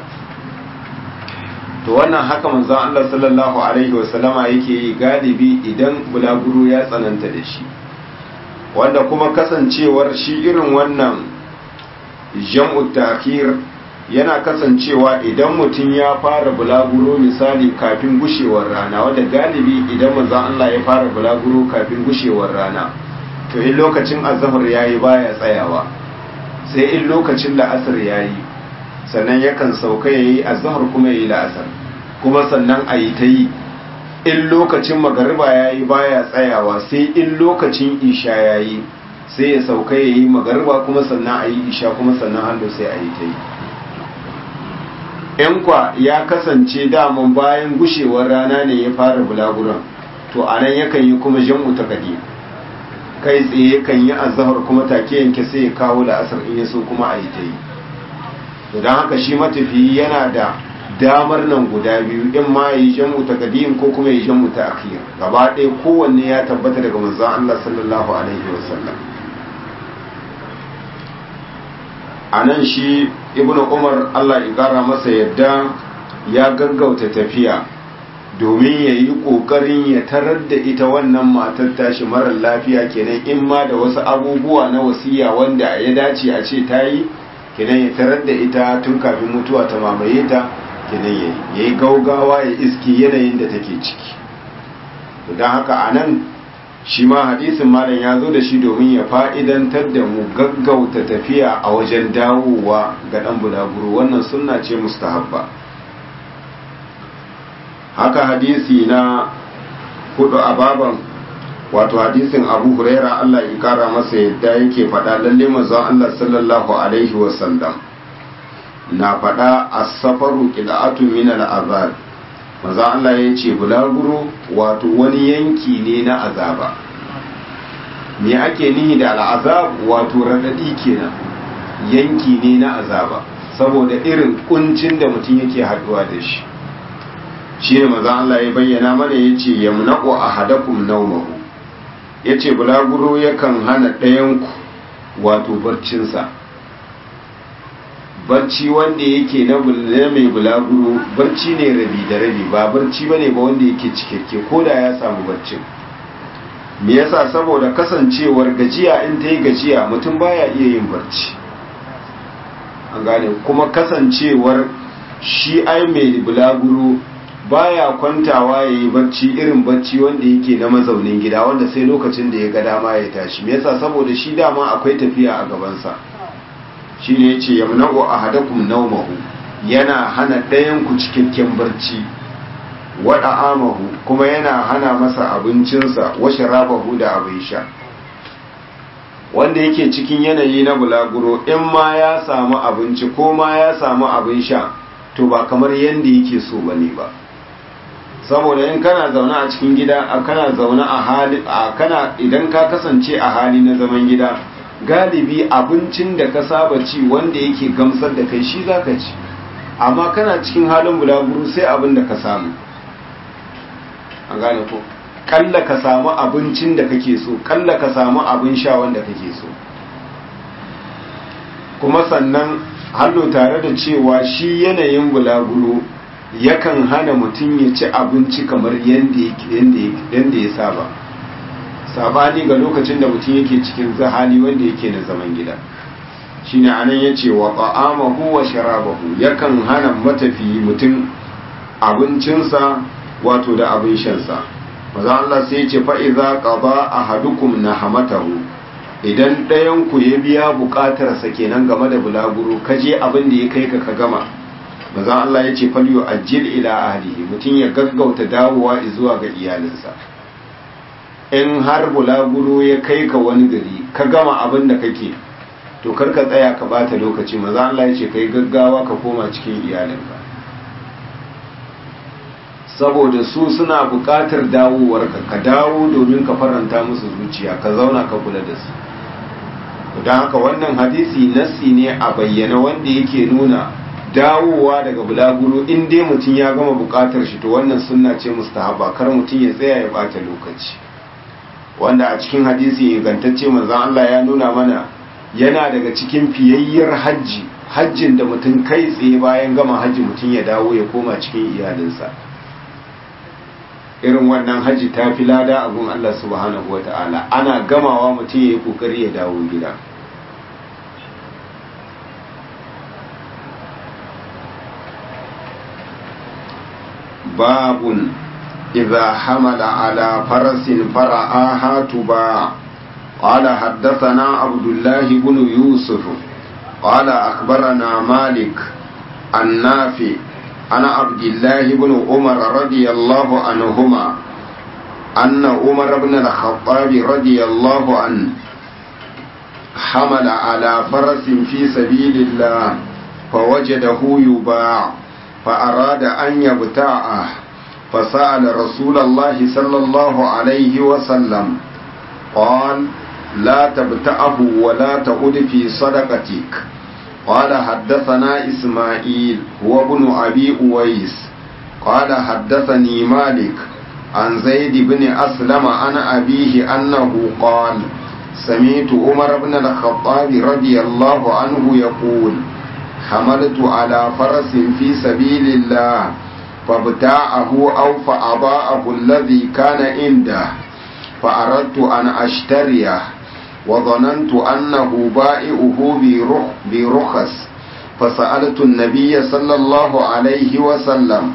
to wannan haka manzon Allah sallallahu alaihi wasallama yake yi galibi idan bulaguro ya tsananta da shi wanda kuma kasancewar shi irin wannan jam'u ta'khir yana kasancewa idan mutum ya fara bulaguro misali kafin gushewar rana wanda galibi idan manzon Allah ya fara bulaguro kafin gushewar rana to in lokacin azhar yayi baya tsayawa sai in lokacin la'asar yayi sannan yakan sauka yayi azhar kuma yayi la'asar kuma sannan ayi ta yi in lokacin magariba yayi baya tsayawa sai in lokacin isha yayi sai ya sauka ya yi magarba kuma sannan a yi isha kuma sannan hannu sai a yi ta yi ‘yan kwa ya kasance daman bayan gushewar rana ne ya fara bulaguran to a nan yakan yi kuma jam'u ta kadi kai tsaye kan yi azahar kuma take yanke sai ya kawo da asar in ya so kuma a yi ta yi to don haka shi matafiyi yana da damar nan guda biyu in ma ya yi jam'u ta kadiyin ko kuma ya yi jam'u ta akhir gaba ɗaya kowanne ya tabbata daga manzon Allah sallallahu alaihi wasallam a nan shi ibn umar allah ya kara masa yadda ya gaggauta tafiya domin ya yi ƙoƙarin ya tarar da ita wannan matar tashi marar lafiya kenan in ma da wasu abubuwa na wasiya wanda ya dace a ce ta yi kenan ya tarar da ita tun kafin mutuwa ta mamaye ta kenan ya yi ya yi gaugawa ya iski yanayin da take ciki don haka a nan shi ma hadisin malam ya zo da shi domin ya fa'idantar da mu gaggauta tafiya a wajen dawowa ga ɗan bulaguro wannan sunna ce mustahabba haka hadisi na hudu a baban wato hadisin abu huraira Allah ya kara masa yadda yake faɗa lalle manzon Allah sallallahu alaihi wasallam na faɗa as-safaru qil'atu min al-azab manzon Allah ya ce bulaguro wato wani yanki ne na azaba me ake nihi da al'azab wato radadi kenan yanki ne na azaba saboda irin kuncin da mutum yake haduwa da shi shi ne maza Allah ya bayyana mana ya ce yamnaqu ahadakum nawmahu ya ce bulaguro yakan hana ɗayanku wato barcinsa barci wanda yake na mai bulaguro barci ne rabi da rabi ba barci ba ne ba wanda yake cikakke ko da ya samu barcin me yasa saboda kasancewar gajiya in ta yi gajiya mutum baya iya yin barci an gane kuma kasancewar shi ai mai bulaguro baya kwantawa ya yi barci irin barci wanda yake na mazaunin gida wanda sai lokacin da ya ga dama ya tashi me yasa saboda shi dama akwai tafiya a gabansa shi ne ya ce yamna'u ahadakum naumahu yana hana ɗayan ku cikakken barci waɗa amahu kuma yana hana masa abincinsa wa sharabahu da abin sha wanda yake cikin yanayi na bulaguro in ma ya samu abinci ko ma ya samu abin sha to ba kamar yadda yake so bane ba saboda in kana zaune a cikin gida a kana zaune a hali a kana idan ka kasance a hali na zaman gida galibi abincin da ka saba ci wanda yake gamsar da kai shi zaka ci amma kana cikin halin bulaguro sai abin da ka samu an gane ko kalla ka samu abincin da kake so kalla ka samu abin sha wanda kake so kuma sannan hannu tare da cewa shi yanayin bulaguro yakan hana mutum ya ci abinci kamar yadda ya saba sabani ga lokacin da mutum yake cikin zahali wanda yake na zaman gida shine anan ya ce wa ta'amahu wa sharabahu yakan hana matafiyi mutum abincinsa wato da abin shansa maza Allah sai ce fa'iza ƙaba a hadukum na hamatahu idan ɗayanku ya biya buƙatarsa kenan game da bulaguro kaje abin da ya kai ka ka gama maza Allah ya ce falyo ajil ila ahlihi mutum ya gaggauta dawowa zuwa ga iyalinsa in har bulaguro ya kai ka wani gari ka gama abin da kake to kar ka tsaya ka bata lokaci maza Allah ya ce kai gaggawa ka koma cikin iyalinka saboda su suna buƙatar dawowarka ka dawo domin ka faranta musu zuciya ka zauna ka kula da su don haka wannan hadisi nassi ne a bayyana wanda yake nuna dawowa daga bulaguro in dai mutum ya gama buƙatar shi to wannan sunna ce mustahaba kar mutum ya tsaya ya bata lokaci wanda a cikin hadisi ingantacce manzon Allah ya nuna mana yana daga cikin fiyayyar hajji hajjin da mutum kai tsaye bayan gama hajji mutum ya dawo ya koma cikin iyalinsa irin wannan hajji ta fi lada a gun Allah subhanahu wa ta'ala ana gamawa mutum ya yi kokari ya dawo gida babun idza hamala ala farasin fara'aha tuba قال حدثنا عبد الله بن يوسف قال أخبرنا مالك النافع عن عبد الله بن عمر رضي الله عنهما أن عمر بن الخطاب رضي الله عنه حمل على فرس في سبيل الله فوجده يباع فأراد أن يبتاعه فسأل رسول الله صلى الله عليه وسلم قال لا تبتعه ولا تعد في صدقتك قال حدثنا إسماعيل هو ابن أبي أويس قال حدثني مالك عن زيد بن أسلم عن أبيه أنه قال سمعت عمر بن الخطاب رضي الله عنه يقول حملت على فرس في سبيل الله فابتاعه أو فأضاءه الذي كان عنده فأردت أن أشتريه وظننت أنه بائعه برخص فسألت النبي صلى الله عليه وسلم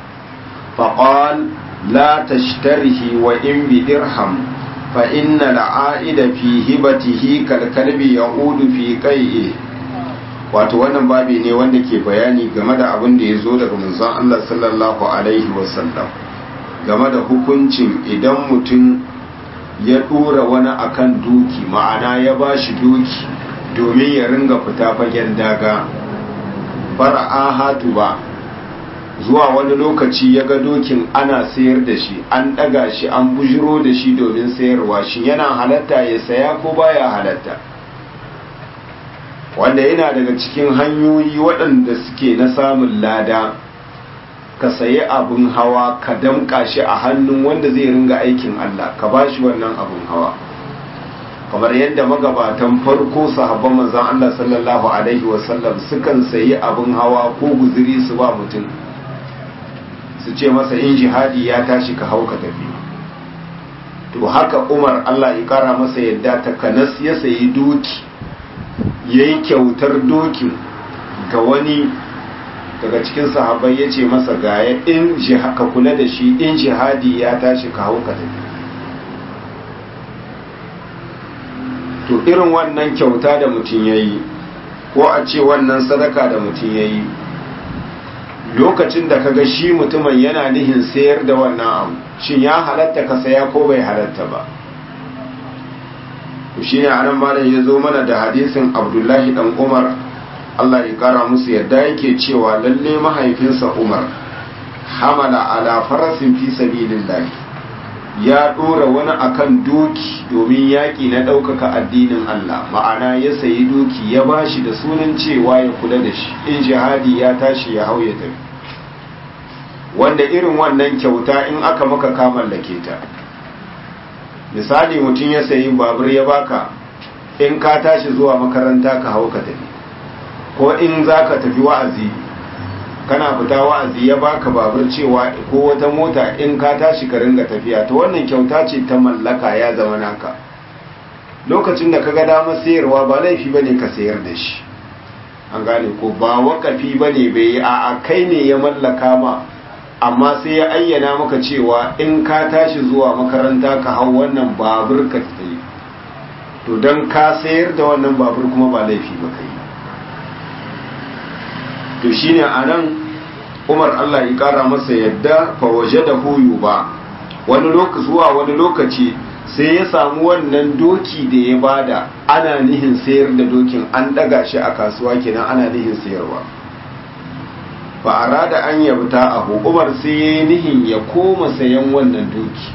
فقال لا تشتره وإن بدرهم فإن العائد في هبته كالكلب يعود في قيئه wato wannan babi ne wanda ke bayani game da abin da ya zo daga manzon Allah sallallahu alaihi wasallam game da hukuncin idan mutum ya dora wani akan doki ma'ana ya ba shi doki domin ya ringa fita fagen daga fara'ahatu ba zuwa wani lokaci ya ga dokin ana sayar da shi an ɗaga shi an bujiro da shi domin sayarwa shi yana halatta ya saya ko baya halatta wanda yana daga cikin hanyoyi waɗanda suke na samun lada ka sayi abin hawa ka damƙa shi a hannun wanda zai ringa aikin Allah ka ba shi wannan abin hawa kamar yadda magabatan farko sahabban manzon Allah sallallahu alaihi wasallam sukan sayi abin hawa ko guziri su ba mutum su ce masa in jihadi ya tashi ka hau ka tafi to haka Umar Allah ya kara masa yadda takanas ya sayi doki yayi kyautar dokin ga wani daga cikin sahabbai ya ce masa gaya in ka kula da shi in jihadi ya tashi ka hau ka tafi to irin wannan kyauta da mutum ya yi ko a ce wannan sadaka da mutum ya yi lokacin da kaga shi mutumin yana nihin sayar da wannan abu shin ya halatta ka saya ko bai halatta ba shi ne anan malam ya zo mana da hadisin abdullahi dan umar Allah ya kara musu yadda yake cewa lalle mahaifinsa Umar hamala ala farasin fi sabilillah ya dora wani akan doki domin yaki na ɗaukaka addinin Allah ma'ana ya sayi doki ya bashi da sunan cewa ya kula da shi in jihadi ya tashi ya hau ya tafi wanda irin wannan kyauta in aka maka ka mallake ta misali mutum ya sayi babur ya baka in ka tashi zuwa makaranta ka hau ka tafi ko in za ka tafi wa'azi kana fita wa'azi ya baka babur cewa ko wata mota in ka tashi ka ringa tafiya to wannan kyauta ce ta mallaka ya zama naka lokacin da kaga damar sayarwa ba laifi bane ka sayar da shi an gane ko ba wakafi bane bai a a kai ne ya mallaka ma amma sai ya ayyana maka cewa in ka tashi zuwa makaranta ka hau wannan babur ka tsaye to don ka sayar da wannan babur kuma ba laifi ba kai to shine a nan umar allah ya kara masa yadda fa waje da huyu ba wani lokaci zuwa wani lokaci sai ya samu wannan doki da ya bada ana nihin sayar da dokin an daga shi a kasuwa kenan ana nihin sayarwa ba a rada an yabta a umar sai ya yi nihin ya koma sayan wannan doki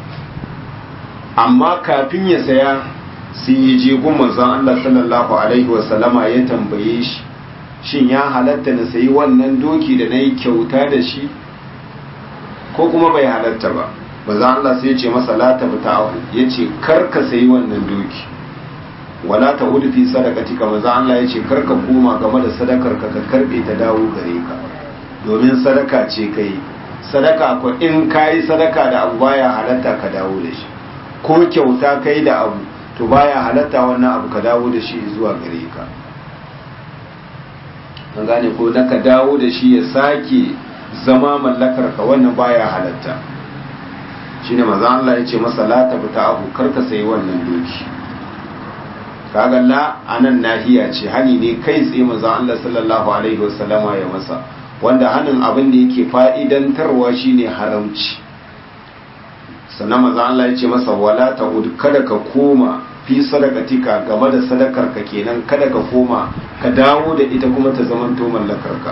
amma kafin ya saya sai ya je gun manzon Allah sallallahu alaihi wasallama ya tambaye shi shin ya halatta na sayi wannan doki da na yi kyauta da shi ko kuma bai halatta ba manzon Allah sai ya ce masa la tabta ahu ya ce kar ka sayi wannan doki wala ta hudu fi sadakatika manzon Allah ya ce kar ka koma game da sadakar ka ka karbe ta dawo gare ka domin sadaka ce kai sadaka ko in kayi sadaka da abu baya halatta ka dawo da shi ko kyauta kai da abu to baya halatta wannan abu ka dawo da shi zuwa gare ka an gane ko na ka dawo da shi ya sake zama mallakar ka wannan baya halatta shine maza Allah ya ce masa la tabta abu karka sai wannan doki kaga la anan nahiya ce hani ne kai tsaye maza Allah sallallahu alaihi wasallama ya masa wanda hanin abin da yake fa'idantarwa shine haramci sannan maza Allah ya ce masa wala ta'ud kada ka koma fi sadakatika game da sadakar ka kenan kada ka koma ka dawo da ita kuma ta zamanto mallakar ka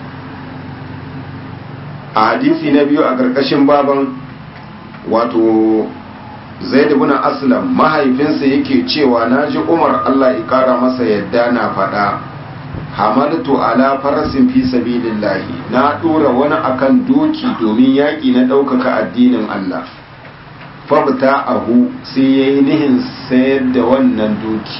a hadisi na biyu a ƙarƙashin baban wato zaid ibn aslam mahaifinsa yake cewa naji umar Allah ya kara masa yadda na faɗa hamaltu ala farasin fi sabilillahi na dora wani akan doki domin yaƙi na ɗaukaka addinin Allah fabta ahu sai ya yi nihin sayar da wannan doki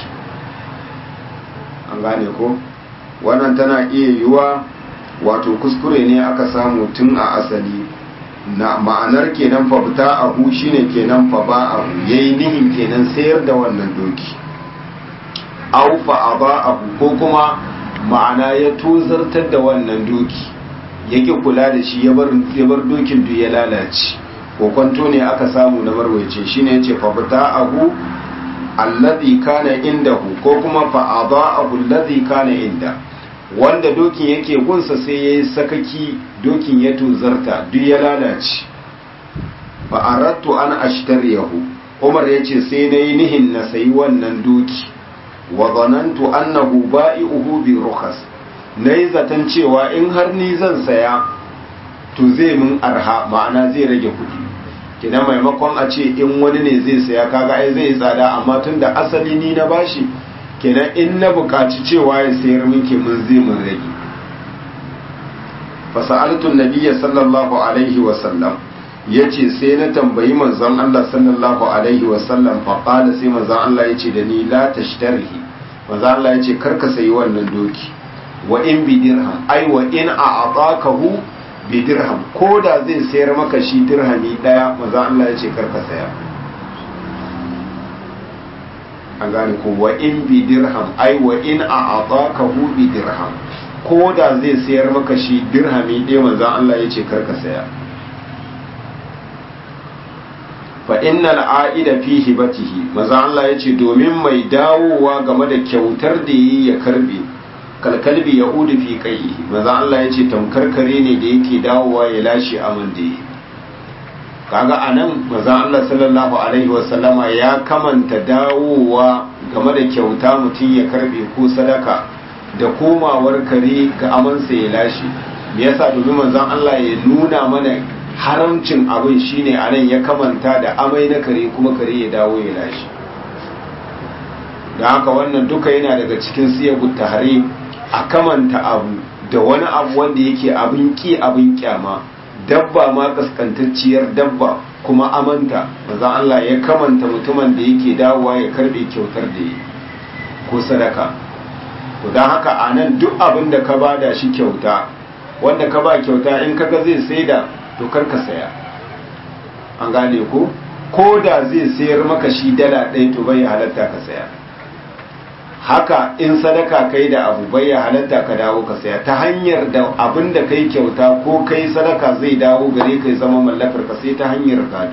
an gane ko wannan tana iya yiwa wato kuskure ne aka samu tun a asali na ma'anar kenan fabta ahu shine kenan fa ba ahu yayi nihin kenan sayar da wannan doki au fa aba ahu ko kuma ma'ana ya tozartar da wannan doki yake kula da shi ya bar dokin duk ya lalace kokonto ne aka samu na marwaice shine yace fa abu alladhi kana indahu ko kuma fa abu alladhi kana inda wanda dokin yake gunsa sai yayi sakaki dokin ya tuzarta duk ya lalace fa aradtu an ashtariyahu Umar yace sai nayi nihin na sayi wannan doki wa zanantu annahu ba'i'uhu bi rukhas nayi zaton cewa in har ni zan saya to zai mun arha ma'ana zai rage kuɗi kina maimakon a ce in wani ne zai saya kaga ai zai tsada amma tun da asali ni na bashi kenan in na buƙaci cewa ya sayar min ke mun zai mun rage fasa'altun nabiyya sallallahu alaihi wa sallam yace sai na tambayi manzon Allah sallallahu alaihi wa sallam fa qala sai manzon Allah yace da ni la tashtarihi manzon Allah yace karka sayi wannan doki wa in bi dirham ai wa in a'atakahu bi dirham ko da zai sayar maka shi dirhami daya maza Allah ya ce karka saya an gane ko wa in bi dirham ai wa in a hu bi dirham ko da zai sayar maka shi dirhami ɗaya maza Allah ya ce karka saya fa innal a'ida fi hibatihi maza Allah ya ce domin mai dawowa game da kyautar da yi ya karbe kalkalbi ya udu fi kai maza Allah ya ce tamkar kare ne da yake dawowa ya lashe aman da yi kaga anan maza Allah sallallahu alaihi wasallama ya kamanta dawowa game da kyauta mutum ya karbe ko sadaka da komawar kare ga amansa ya lashe me yasa domin manzon Allah ya nuna mana haramcin abin shine anan ya kamanta da amai na kare kuma kare ya dawo ya lashe da haka wannan duka yana daga cikin siyagut tahrim a kamanta abu da wani abu wanda yake abin ki abin kyama dabba ma kaskantacciyar dabba kuma amanta manzon Allah ya kamanta mutumin da yake dawowa ya karbe kyautar da yi ko sadaka to don haka a nan duk abin da ka bada shi kyauta wanda ka ba kyauta in kaga zai saida to kar ka saya an gane ko ko da zai sayar maka shi dala ɗaya to bai halatta ka saya haka in sadaka kai da abu bai halatta ka dawo ka saya ta hanyar da abin da kai kyauta ko kai sadaka zai dawo gare ka zama mallakar ka sai ta hanyar gado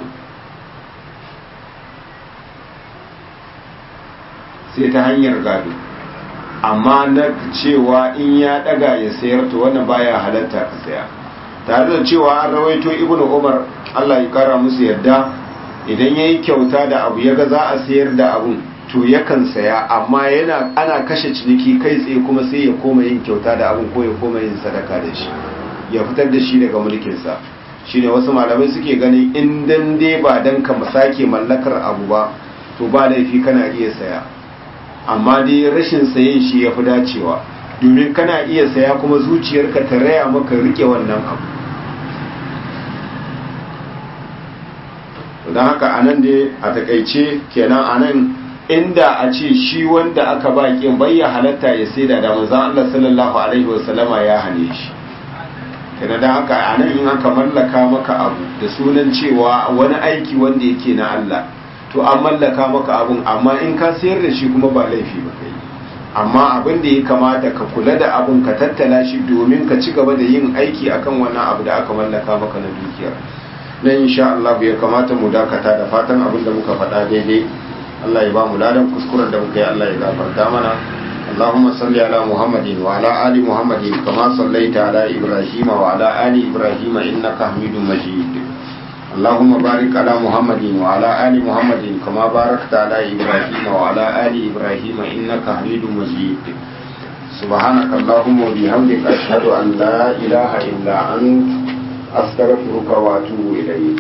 sai ta hanyar gado amma na cewa in ya daga ya sayar to wannan baya halatta ka saya tare da cewa an rawaito ibnu umar Allah ya kara musu yadda idan yayi kyauta da abu yaga za a sayar da abun to yakan saya amma yana ana kashe ciniki kai tsaye kuma sai ya koma yin kyauta da abun ko ya koma yin sadaka da shi ya fitar da shi daga mulkinsa shine wasu malamai suke ganin in dan dai ba dan ka sake mallakar abu ba to ba laifi kana iya saya amma dai rashin sayen shi ya fi dacewa domin kana iya saya kuma zuciyarka ta raya maka rike wannan abu don haka a nan dai a takaice kenan a nan inda a ce shi wanda aka ba kin bayya halatta ya saida da manzon Allah sallallahu alaihi wasallama ya hane shi kenan da haka a nan in aka mallaka maka abu da sunan cewa wani aiki wanda yake na Allah to an mallaka maka abun amma in ka sayar da shi kuma ba laifi ba kai amma abin da ya kamata ka kula da abun ka tattala shi domin ka ci gaba da yin aiki akan wannan abu da aka mallaka maka na dukiyar nan insha Allah ya kamata mu dakata da fatan abin da muka faɗa daidai Allah ya ba mu ladan kuskuren da muka yi Allah ya gafarta mana اللهم صل على محمد وعلى آل محمد كما صليت على إبراهيم وعلى آل إبراهيم إنك حميد مجيد اللهم بارك على محمد وعلى آل محمد كما باركت على إبراهيم وعلى آل إبراهيم إنك حميد مجيد سبحانك اللهم وبحمدك أشهد أن لا إله إلا أنت أستغفرك وأتوب إليك